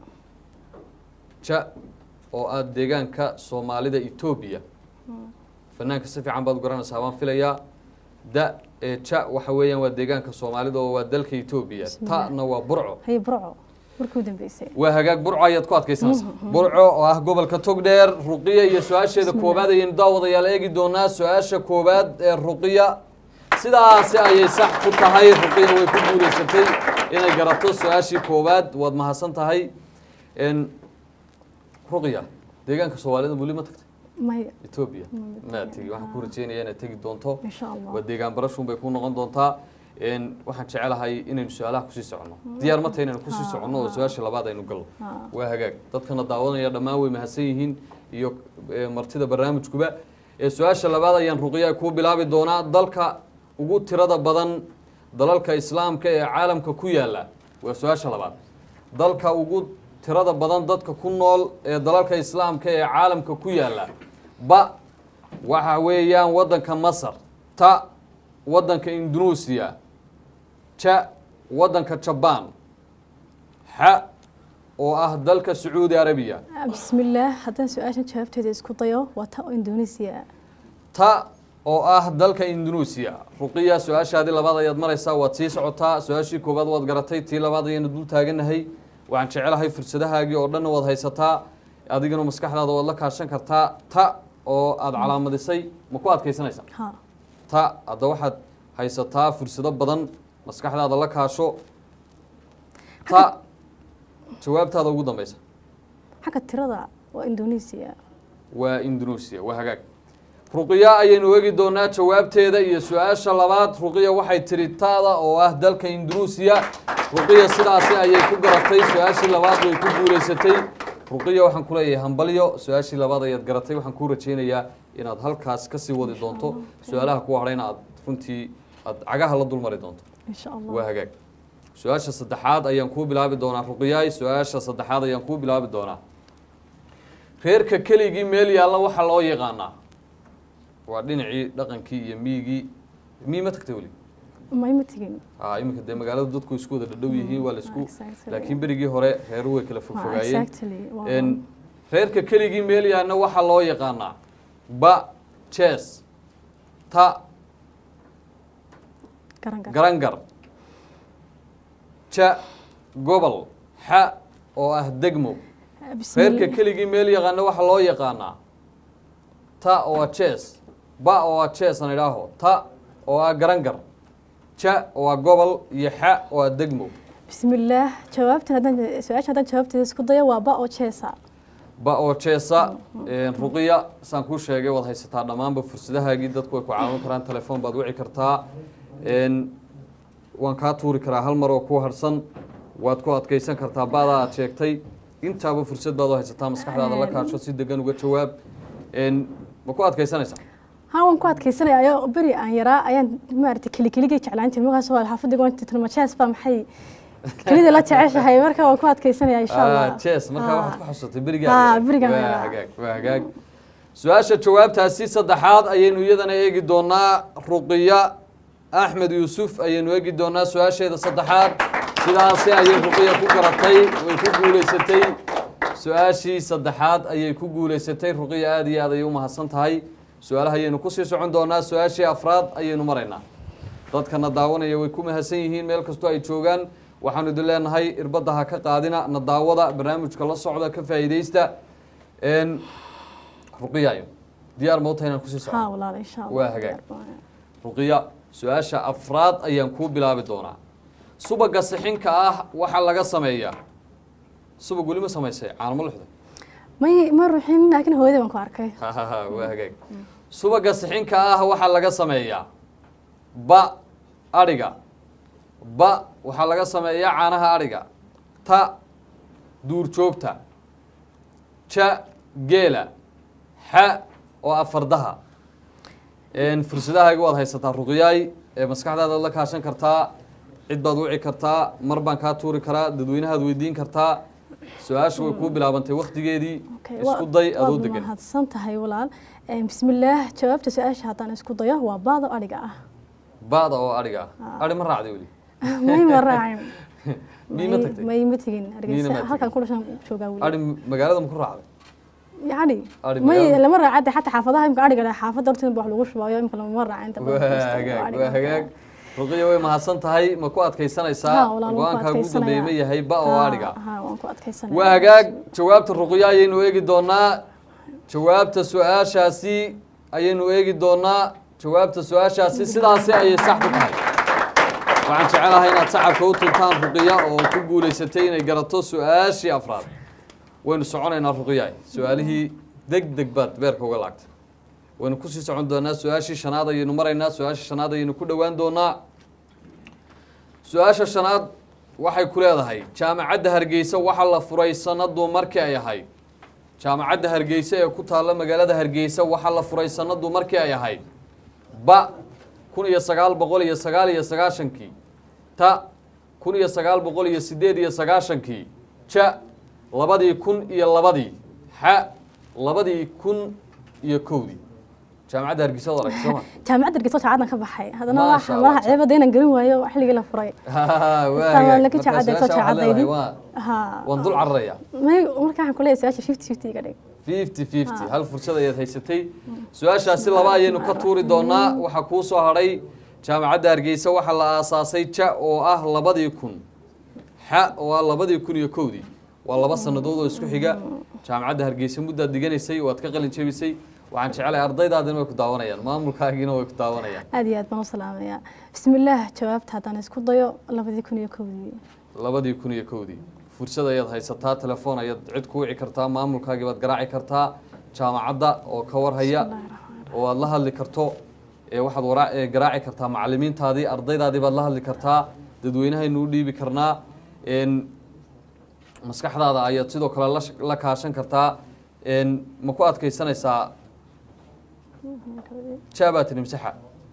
ja oo ah deegaanka soomaalida etoobiya fanaanka si fiican baad u garanaysaa baan filayaa da ee ja waxa weeyaan waa deegaanka soomaalida oo waa dalka etoobiya Bismillah. ta'na waa burco haye burco markii u dambeysay waa hagaag burco ayaad ku adkaysanaysaa burco oo ah gobolka togdheer ruqiya iyo su-aasheeda koobaad ayaynu daawadayaal eegi doonaa su-aasha koobaad ee ruqiya sidaasi ayay sax ku tahay ruqiya way ku guulaysatay inay garato su-aashii koobaad waad mahadsan tahay n ruqiya deegaanka soomaalida weli ma tagtay maya etoobiya maad tegi waxaan ku rajeynaya inaad tegi doonto insha allah waa deegaan barashuun bay ku noqon doontaa n waxaan jecelahay inaynu su-aalaha kusii soconno diyaar ma tahay inaynu kusii soconno oo su-aasha labaad aynu galno ha waa hagaag dadkana daawanaya dhammaan way mahadsan yihiin iyo eh, martida barnaamijkuba ee su-aasha labaad ayaan ruqiya kuu bilaabi doonaa dalka ugu tirada badan dalalka islaamka ee caalamka ku yaala waa su-aasha labaad dalka ugu tirada badan dadka ku nool ee dalalka islaamka ee caalamka ku yaala ba waxa weeyaan waddanka masar ta waddanka indonesia ja waddanka jabaan xa oo ah dalka sacuudi arabiya bismillaah haddaan su-aashan jawaabteeda isku dayo waa ta oo indonesia ta oo ah dalka indonesia ruqiya su-aashaadii labaad ayaad maraysaa waad sii socotaa su-aashii koowaad waad garatay tii labaad ayaynu dul taaganahay waxaan jecelahay fursadahaagii oo dhanna waad haysataa adigana maskaxdaada waad la kaashan kartaa ta oo aada calaamadisay ma ku adkaysanaysaa ha ta hadda waxaad haysataa fursado badan maskaxdaada la kaasho ta jawaabtaada ugu dambeysa xagga tirada waa indonesia waa indonesia waa hagaag ruqiya ayaynu eegi doonaa jawaabteeda iyo su-aasha labaad ruqiya waxay tiri taada oo ah dalka indonesia ruqiya sidaasi ayay ku garatay su-aashii labaad way ku guulaysatay ruqiya waxaan ku leeyahay hambalyo su-aashii labaad ayaad garatay waxaan kuu rajaynayaa inaad halkaas kasii wadi doonto su-aalaha kuwa hadhayna aad runtii aad cagaha la dulmari doonto insha waa allah hagaag su-aasha saddexaad ayaan kuu bilaabi doonaa ruqiyaay su-aasha saddexaad ayaan kuu bilaabi doonaa reerka keligii meel yaalla waxaa loo yaqaanaa waa dhinacii dhaqankii iyo miyigii miyi ma tagtay weli ma ima tegin a iminka dee magaalada dadku isku wada dhadhow yihiin waa laisku Exactly. laakiin berigii hore reeru way kala Ha, fogfogaayeen exactly waa En, reerka keligii meel yaalla waxaa loo yaqaanaa ba jes ta garan garan garangar ja gobol xa oo ah degmo reerka bismillaah keligii meel yaqaana waxaa loo yaqaanaa ta oo ah jes ba oo ah jes aan idhaaho ta oo ah garangar ja oo ah gobol iyo xa oo ah degmo bismillaah jawaabtan haddaan su-aasha haddaan jawaabteeda isku dayo waa ba oo jeesa ba oo jeesa ruqiya saan kuu sheegay waad haysataa dhammaanba fursadahaagii dadku way ku caawin karaan telefoon baad wici kartaa Een, waan kaa tuuri karaa hal mar oo ku harsan waad ku adkeysan kartaa baadaa aad sheegtay intaaba fursad baad u haysataa maskaxdaada la kaasho si degan uga jawaab Een, ma ku adkeysanaysaa haa waan ku adkeysanaya ayoo beri aan yaraa ayaan maaragtay keli keligay jeclaan jiray markaas waa xaafadda goonta tilmajees baa maxay kelida la jeceshahay marka waan ku adkeysanaya insha allah jes markaa Ah. waxaad ku xusatay Ah, berigaa berigaan waa yaraa. hagaag waa hagaag su-aasha jawaabtaasi saddexaad ayaynu iyadana eegi doonaa ruqiya axmed yuusuf ayaynu eegi doonaa su-aasheeda saddexaad sidaasi ayay ruqiya ku garatay way ku guuleysatay su-aashii saddexaad ayay ku guuleysatay ruqiya aada iyo aad ayay u mahadsan tahay su-aalaha ayaynu kusii socon doonaa su-aashii afraad ayaynu maraynaa dadkana daawanaya way ku mahadsan yihiin meel kastoo ay joogaan waxaanu idin leenahay irbadda ha ka qaadina na daawada barnaamijka la socda ka faa'iidaysta Een, ruqiyayo diyaar ma u tahay inaan kusii haa socdo walaal insha allah Waa hagaag. ruqiya su-aasha afraad ayaan kuu bilaabi doonaa subaga sixinka ah waxaa laga sameeyaa subag weli ma samaysay caanamo luxda may ma ruxin laakiin hooyadii baan ku arkay waa hagaag subaga sixinka ah waxaa laga sameeyaa ba adhiga ba waxaa laga sameeyaa caanaha adhiga ta duurjoogta ja geela xa oo afardaha Een, fursadahaaga waad haysataa ruqyaay ee maskaxdaadaad la kaashan kartaa cid baad wici kartaa mar baan kaa tuuri karaa dadweynahaad weydiin kartaa su-aasha way kuu bilaabantay waktigeedii Okay, isku waa- day adoo waad degan mahadsan tahay walaal Een, bismillaah jawaabta su-aasha haddaan isku dayo waa baado adhiga ah baada oo adhiga ah adhi ma raacday weli may ma raacin Mii ma tagtay? may ma tegin Miina ma hargeysa tegin? halkan ku dhashan joogaa weli adhi magaalada ma ku raacday yani Adhi may magaalada- lama raacade xataa xaafadaha imka adhiga leh xaafadda horteeda ba wax lagu shubaayo imka lama raaca inta badan waa dadka hagaag adhiga. waa hagaag ruqiya way mahadsan tahay ma ku adkaysanaysaa Haa, walaal, waan ku go-aankaa ugu dambeeyey ma adkaysanayaa. yahay ba oo Haa, adhiga haa, waan ku adkaysanaya waa hagaag jawaabta ruqiya ayaynu eegi doonaa jawaabta su-aashaasi ayaynu eegi doonaa jawaabta su-aashaasi sidaasi ayay sax ku tahay waxaan jecelahay inaad sacabka u tuntaan ruqiya oo ku guuleysatay inay garato su-aashii afraad waynu soconaynaa ruqiya su-aalihii deg deg baad beerka uga laagtay waynu kusii socon doonaa su-aashii shanaad ayaynu maraynaa su-aashii shanaad ayaynu ku dhowaan doonaa su-aasha shanaad waxay ku leedahay jaamacadda hargeysa waxaa la furay sanadu markii ay ahayd jaamacadda hargeysa ee ku taalla magaalada hargeysa waxaa la furay sanadu markii ay ahayd ba kun iyo sagaal boqol iyo sagaal iyo sagaashankii ta kun iyo sagaal boqol iyo sideed iyo sagaashankii ja labadii kun iyo labadii xa labadii kun iyo kowdii jaamacadda hargeysa wad aragtay sooma jaamacadda hargeysa jacadan ka baxay haddana Maasha waxa Allah. malaha ceebada inaan garin waayo xilligii la furay waa laka jacadeed soo jacadaydi waan haa dul cararaya may marka waxaan ku leeyahay su-aasha fifty fifty iga dhig fifty fifty hal fursad ayaad haysatay su-aashaasi laba ayaynu ka tuuri doonaa waxaa kuu soo hadhay jaamacadda hargeysa waxaa la aasaasay ja oo ah labadii kun xa oo ah labadii kun iyo kowdii waa laba sannadood oo isku xiga jaamacadda hargeysa muddaad diganaysay waad ka qalin jebisay waxaan jecelahay ardaydaadina way ku daawanayaan maamulkaagiina way ku daawanayaan aad iyo aad baan u salaamayaa bismillaah jawaabta haddaan isku dayo labadii kun iyo kowdii labadii kun iyo kowdii fursad ayaad haysataa telefoon ayaad cid ku wici kartaa maamulkaagii baad garaaci kartaa jaamacadda oo ka warhaya oo aad la hadli karto ee waxaad wara- ee garaaci kartaa macalimiintaadii ardaydaadii baad la hadli kartaa dadweynahaynu u dhiibi karnaa een, maskaxdaada ayaad sidoo kale la sh- la kaashan kartaa een, ma ku adkaysanaysaa jaabaa tiri masaxa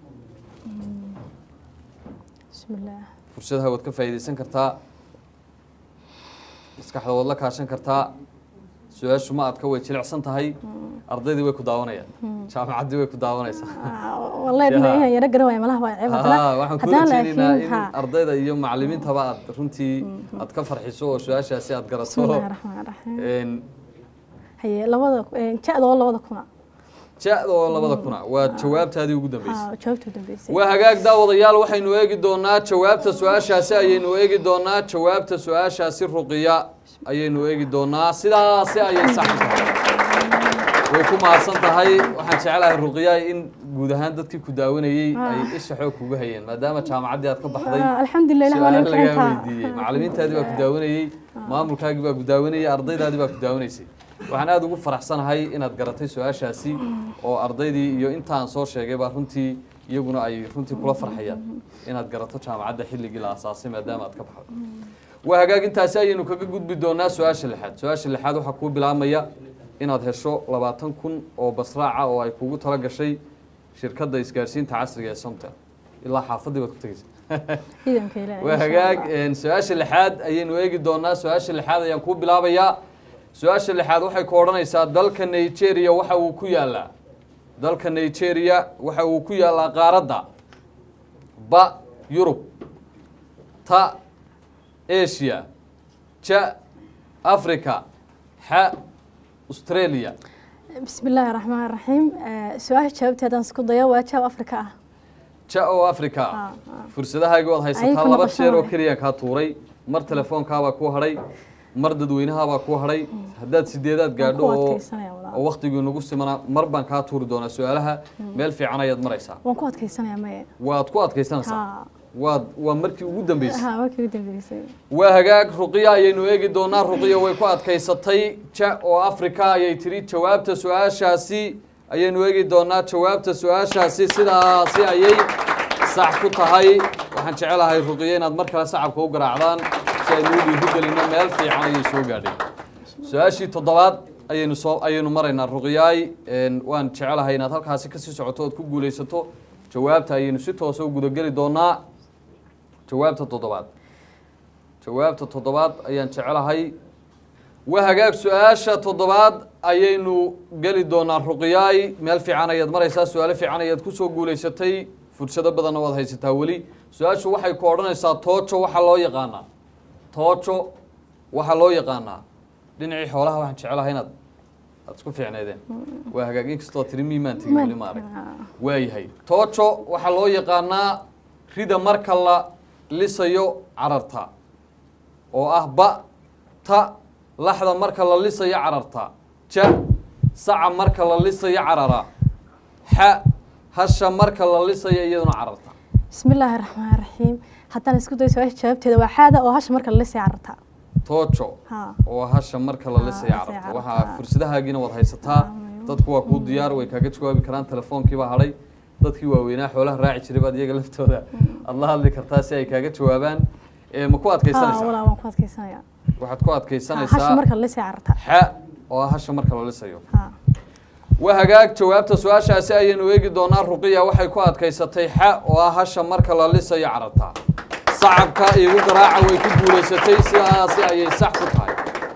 bismillaah fursadaha waad ka faa'iidaysan kartaa maskaxda waad la kaashan kartaa su-aashu ma adka way jilicsan tahay ardaydii way ku daawanayaan jaamacaddii way ku daawanaysaa wallahi Yaa. inaan yaro garan waayo malaha waa ceeb Haa, waxaan kuu haddana rajeynaynaa laakiin in haa ardayda iyo macalimiintaba aad runtii aad ka farxiso oo su-aashaasi aad garato bismillahi raxmaan raxiim Een, haye labada ja-da oo labada kuna ja-da oo labada kuna waa jawaabtaadii ugu dambeysay haa jawaabta u dambeysay waa hagaag daawadayaal waxaynu eegi doonaa jawaabta su-aashaasi ayaynu eegi doonaa jawaabta su-aashaasi ruqiya ayaynu eegi doonaa sidaasi ayay sax u tahay way ku mahadsan tahay waxaan jecelahay ruqyaay in guud ahaan dadkii ku daawanayey ay isha xoog kugu hayeen maadaama jaamacaddii aad ka baxday Ah, alxamdulilah ilaah waa su-aal laga lagaa ficantaa. weydiiyey macallimiintaadii baa ku daawanayey maamulkaagii baa ku daawanayey ardaydaadii baa ku daawanaysay waxaan aada ugu faraxsanahay inaad garatay su-aashaasi oo ardaydii iyo intaan soo sheegay baa runtii iyaguna ay runtii kula farxayaan inaad garato jaamacadda xilligii la asaasay maadaama aad ka baxdo waa hagaagintaasi ayaynu kaga gudbi doonaa su-aasha lixaad su-aasha lixaad waxaa kuu bilaabmaya inaad hesho labaatan kun oo basraaca oo ay kugu tala gashay shirkadda isgaarsiinta casriga ee somtel ilaa xaafadii baad ku tegeysa ciidanka ilaahay waa insha hagaag Allah. een, su-aasha lixaad ayaynu eegi doonaa su-aasha lixaad ayaan kuu bilaabayaa su-aasha lixaad waxay ku odhanaysaa dalka nigeria waxa uu ku yaalaa dalka nigeria waxa uu ku yaalaa qaaradda ba yurub ta asia ja africa xa australia بسم الله الرحمن الرحيم آه، سؤال جاوبتي هذا اسكو ضيا واجاب افريكا آه. ja oo africa آه، آه. fursadahaaga waad haysataa Ayay ku laba noqosho jeer oo waay. keliya kaa tuuray mar telefoonkaabaa kuu hadhay mar dadweynahaabaa kuu hadhay haddaad sideedaad gaadho ku oo adkaysanaya walaal. oo waktigii nagu simana mar baan kaa tuuri doonaa su-aalaha meel fiican ayaad maraysaa waan ku adkaysanaya maya waad ku adkaysanaysaa ha waad waa markii ugu dambeysay ha markii ugu dambeysay waa hagaag ruqiya ayaynu eegi doonaa ruqiya way ku adkaysatay ja oo africa ayay tiri jawaabta su-aashaasi ayaynu eegi doonaa jawaabta su-aashaasi sidaasi ayay sax ku tahay waxaan jecelahay ruqiya inaad mar kale sacabka u garaacdaan si aynu u dhiirigelino meel fiican ayay soo gaadhay su-aashii toddobaad ayaynu soo ayaynu maraynaa ruqiyaay een, waan jecelahay inaad halkaasi kasii socoto ood ku guulaysato jawaabta ayaynu si toosa u gudageli doonaa jawaabta toddobaad jawaabta toddobaad ayaan jecelahay waa hagaag su-aasha toddobaad ayaynu geli doonaa ruqiyaay meel fiican ayaad maraysaa su-aalo fiican ayaad kusoo guulaysatay fursado badanna waad haysataa weli su-aashu waxay ku odhanaysaa toojo waxaa loo yaqaanaa toojo waxaa loo yaqaanaa dhinacii xoolaha waxaan jecelahay inaad aad isku fiicneedeen waa hagaag inkastoo tiri miimaan tegi weli ma arag waayahay toojo waxaa loo yaqaanaa rida marka la lisayo cararta oo ah ba ta laxda marka la lisayo cararta ja saca marka la lisayo carara xa hasha marka la lisayo iyaduna cararta بسم الله الرحمن الرحيم haddaan isku dayo su-aasha jawaabteeda waa xaada oo hasha marka la lisay cararta toojo ha oo hasha marka la Ah, lisayo lisay cararta cararta. waxaa fursadahaagiina waad haysataa dadku waa kuu diyaar way kaaga jawaabi karaan telefoonkiibaa hadhay dadkii waaweynaa xoolaha raaci jiray baad iyaga laftooda aad la hadli kartaa si ay kaaga jawaabaan ee ma ku ha adkaysanaysaa walaa waan ku adkaysanaya waxaad ku Ha, adkaysanaysaa hasha marka la lisay cararta xa oo ah hasha marka la lisayo ha waa hagaag jawaabta su-aashaasi ayaynu eegi doonaa ruqiya waxay ku adkaysatay xa oo ah hasha marka la lisayo cararta sacabka igu garaaca way ku guulaysatay sidaasi ayay sax ku tahay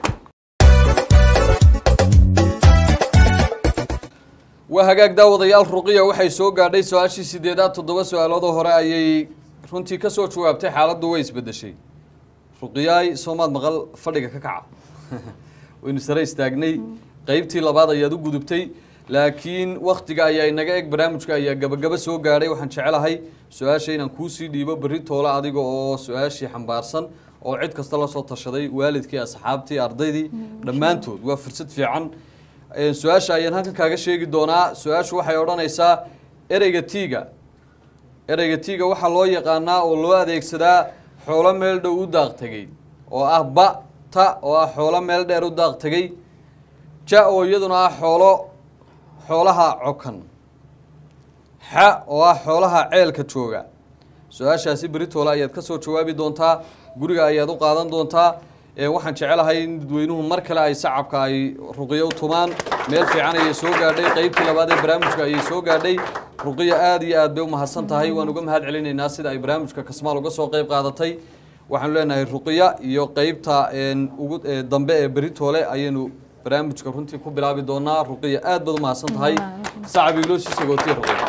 waa hagaag daawadayaal ruqiya waxay soo gaadhay su-aashii sideedaad toddoba su-aaloodoo hore ayay runtii ka soo jawaabtay xaaladdu way isbedeshay ruqiyaay soomaad maqal fadhiga ka kaca waynu sare istaagnay qeybtii labaad ayaad u gudubtay laakiin waktiga ayaa inaga eg barnaamijka ayaa gabagaba soo gaadhay waxaan jecelahay su-aasha inaan kuusii dhiibo berri toole adiga oo su-aashii xambaarsan oo cid kasta la soo tashaday waalidkii asxaabtii ardaydii dhammaantood waa fursad fiican Ee, su-aasha ayaan halkan kaaga sheegi doonaa su-aashu waxay odhanaysaa ereyga tiiga ereyga tiiga waxaa loo yaqaanaa oo loo adeegsadaa xoolo meel dhow u daaq tegey oo ah ba ta oo ah xoolo meel dheer u daaq tegey ja oo iyaduna ah xoolo xoolaha cokan xa oo ah xoolaha ceelka jooga su-aashaasi beritoole ayaad ka soo jawaabi doontaa guriga ayaad u qaadan doontaa ee waxaan jecelahay in dadweynuhu mar kale ay sacabka ay ruqiyo u tumaan meel fiican ayay soo gaadhay qeybtii labaad ee barnaamijka ayay soo gaadhay ruqiya aad iyo aad bay u mahadsan tahay waan uga mahad celinaynaa sida ay barnaamijka kasmaal uga soo qeyb qaadatay waxaanu leenahay ruqiya iyo qeybta een, ugu ee, dambe ee beritoole ayaynu barnaamijka runtii ku bilaabi doonaa ruqiya aad baad u mahadsan tahay sacab igloo sii sagootiya ruqiya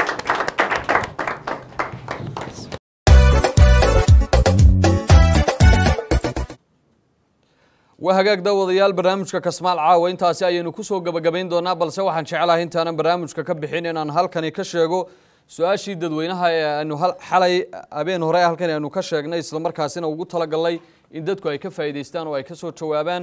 waa hagaag daawadayaal barnaamijka kasmaal caawa intaasi ayaynu kusoo gabagabayn doonaa balse waxaan jecelahay intaanan barnaamijka ka bixin inaan halkani ka sheego su-aashii dadweynaha ee aanu hal- xalay habeen hore halkan aanu ka sheegnay islamarkaasina ugu talagalnay in dadku ay ka faa'iidaystaan oo ay ka soo jawaabaan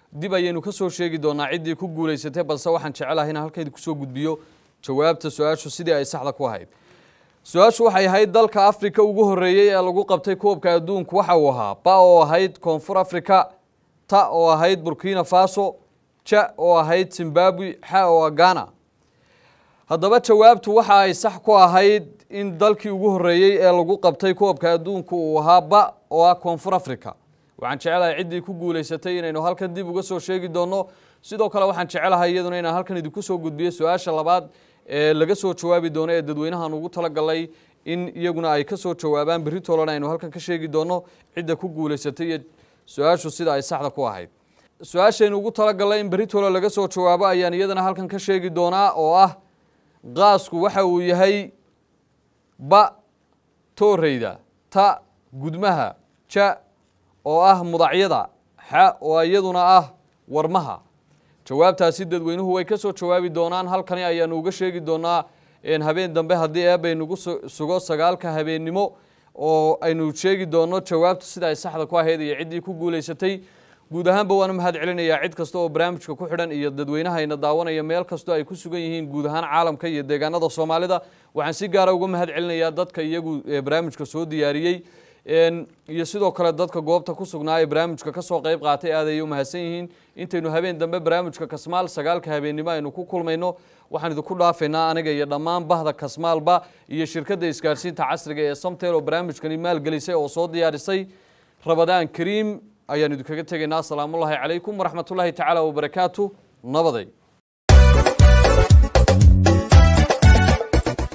dib ayaynu ka soo sheegi doonaa ciddii ku guulaysatay balse waxaan jecelahay inaan halkaydi kusoo gudbiyo jawaabta su-aashu sidii ay saxda ku ahayd su-aashu waxay ahayd dalka afrika ugu horreeyey ee lagu qabtay koobka adduunku waxa uu ahaa ba oo ahayd koonfur africa ta oo ahayd burkina faso ja oo ahayd zimbabwe xa oo ah ghana haddaba jawaabtu waxa ay sax ku ahayd in dalkii ugu horreeyey ee lagu qabtay koobka adduunku uu ahaa ba oo ah koonfur africa waxaan jecelahay ciddii ku guulaysatay inaynu halkan dib uga soo sheegi doonno sidoo kale waxaan jecelahay iyaduna inaan halkan idinku soo gudbiyo su-aasha labaad ee laga soo jawaabi doono ee dadweynahan ugu talagalay in iyaguna ay ka soo jawaabaan berri toolana aynu halkan ka sheegi doono cidda ku guulaysatay iyo su-aashu sida ay saxda ku ahayd su-aashaynu ugu talagalay in berri toole laga soo jawaabo ayaan iyadana halkan ka sheegi doonaa oo ah qaasku waxa uu yahay ba tooreyda ta gudmaha ja oo ah mudacyada xa oo iyaduna ah warmaha jawaabtaasi dadweynuhu way ka soo jawaabi doonaan halkani ayaanu uga sheegi doonaa habeen dambe haddii eebaynugu sugo sagaalka habeennimo oo aynu sheegi doono jawaabtu sida ay saxda ku ahayd iyo ciddii ku guulaysatay guud ahaanba waanu mahad celinayaa cid kasta oo barnaamijka ku xidhan iyo dadweynahayna daawanaya meel kastoo ay ku sugan yihiin guud ahaan caalamka iyo deegaanada soomaalida waxaan si gaara uga mahad celinayaa dadka iyagu barnaamijka soo diyaariyey iyo sidoo kale dadka goobta ku sugnaa ee barnaamijka kasoo qayb qaatay aad ayay u mahadsan yihiin intaynu habeen dambe barnaamijka kasmaal sagaalka habeennimo aynu ku kulmayno waxaan idinku dhaafaynaa aniga iyo dhammaan bahda kasmaalba iyo shirkadda isgaarsiinta casriga ee samtel oo barnaamijkani maalgelisay oo soo diyaarisay rabadaan kariim ayaan idinkaga tegaynaa asalaamullaahi calaykum waraxmatullaahi tacaala wabarakaatu nabaday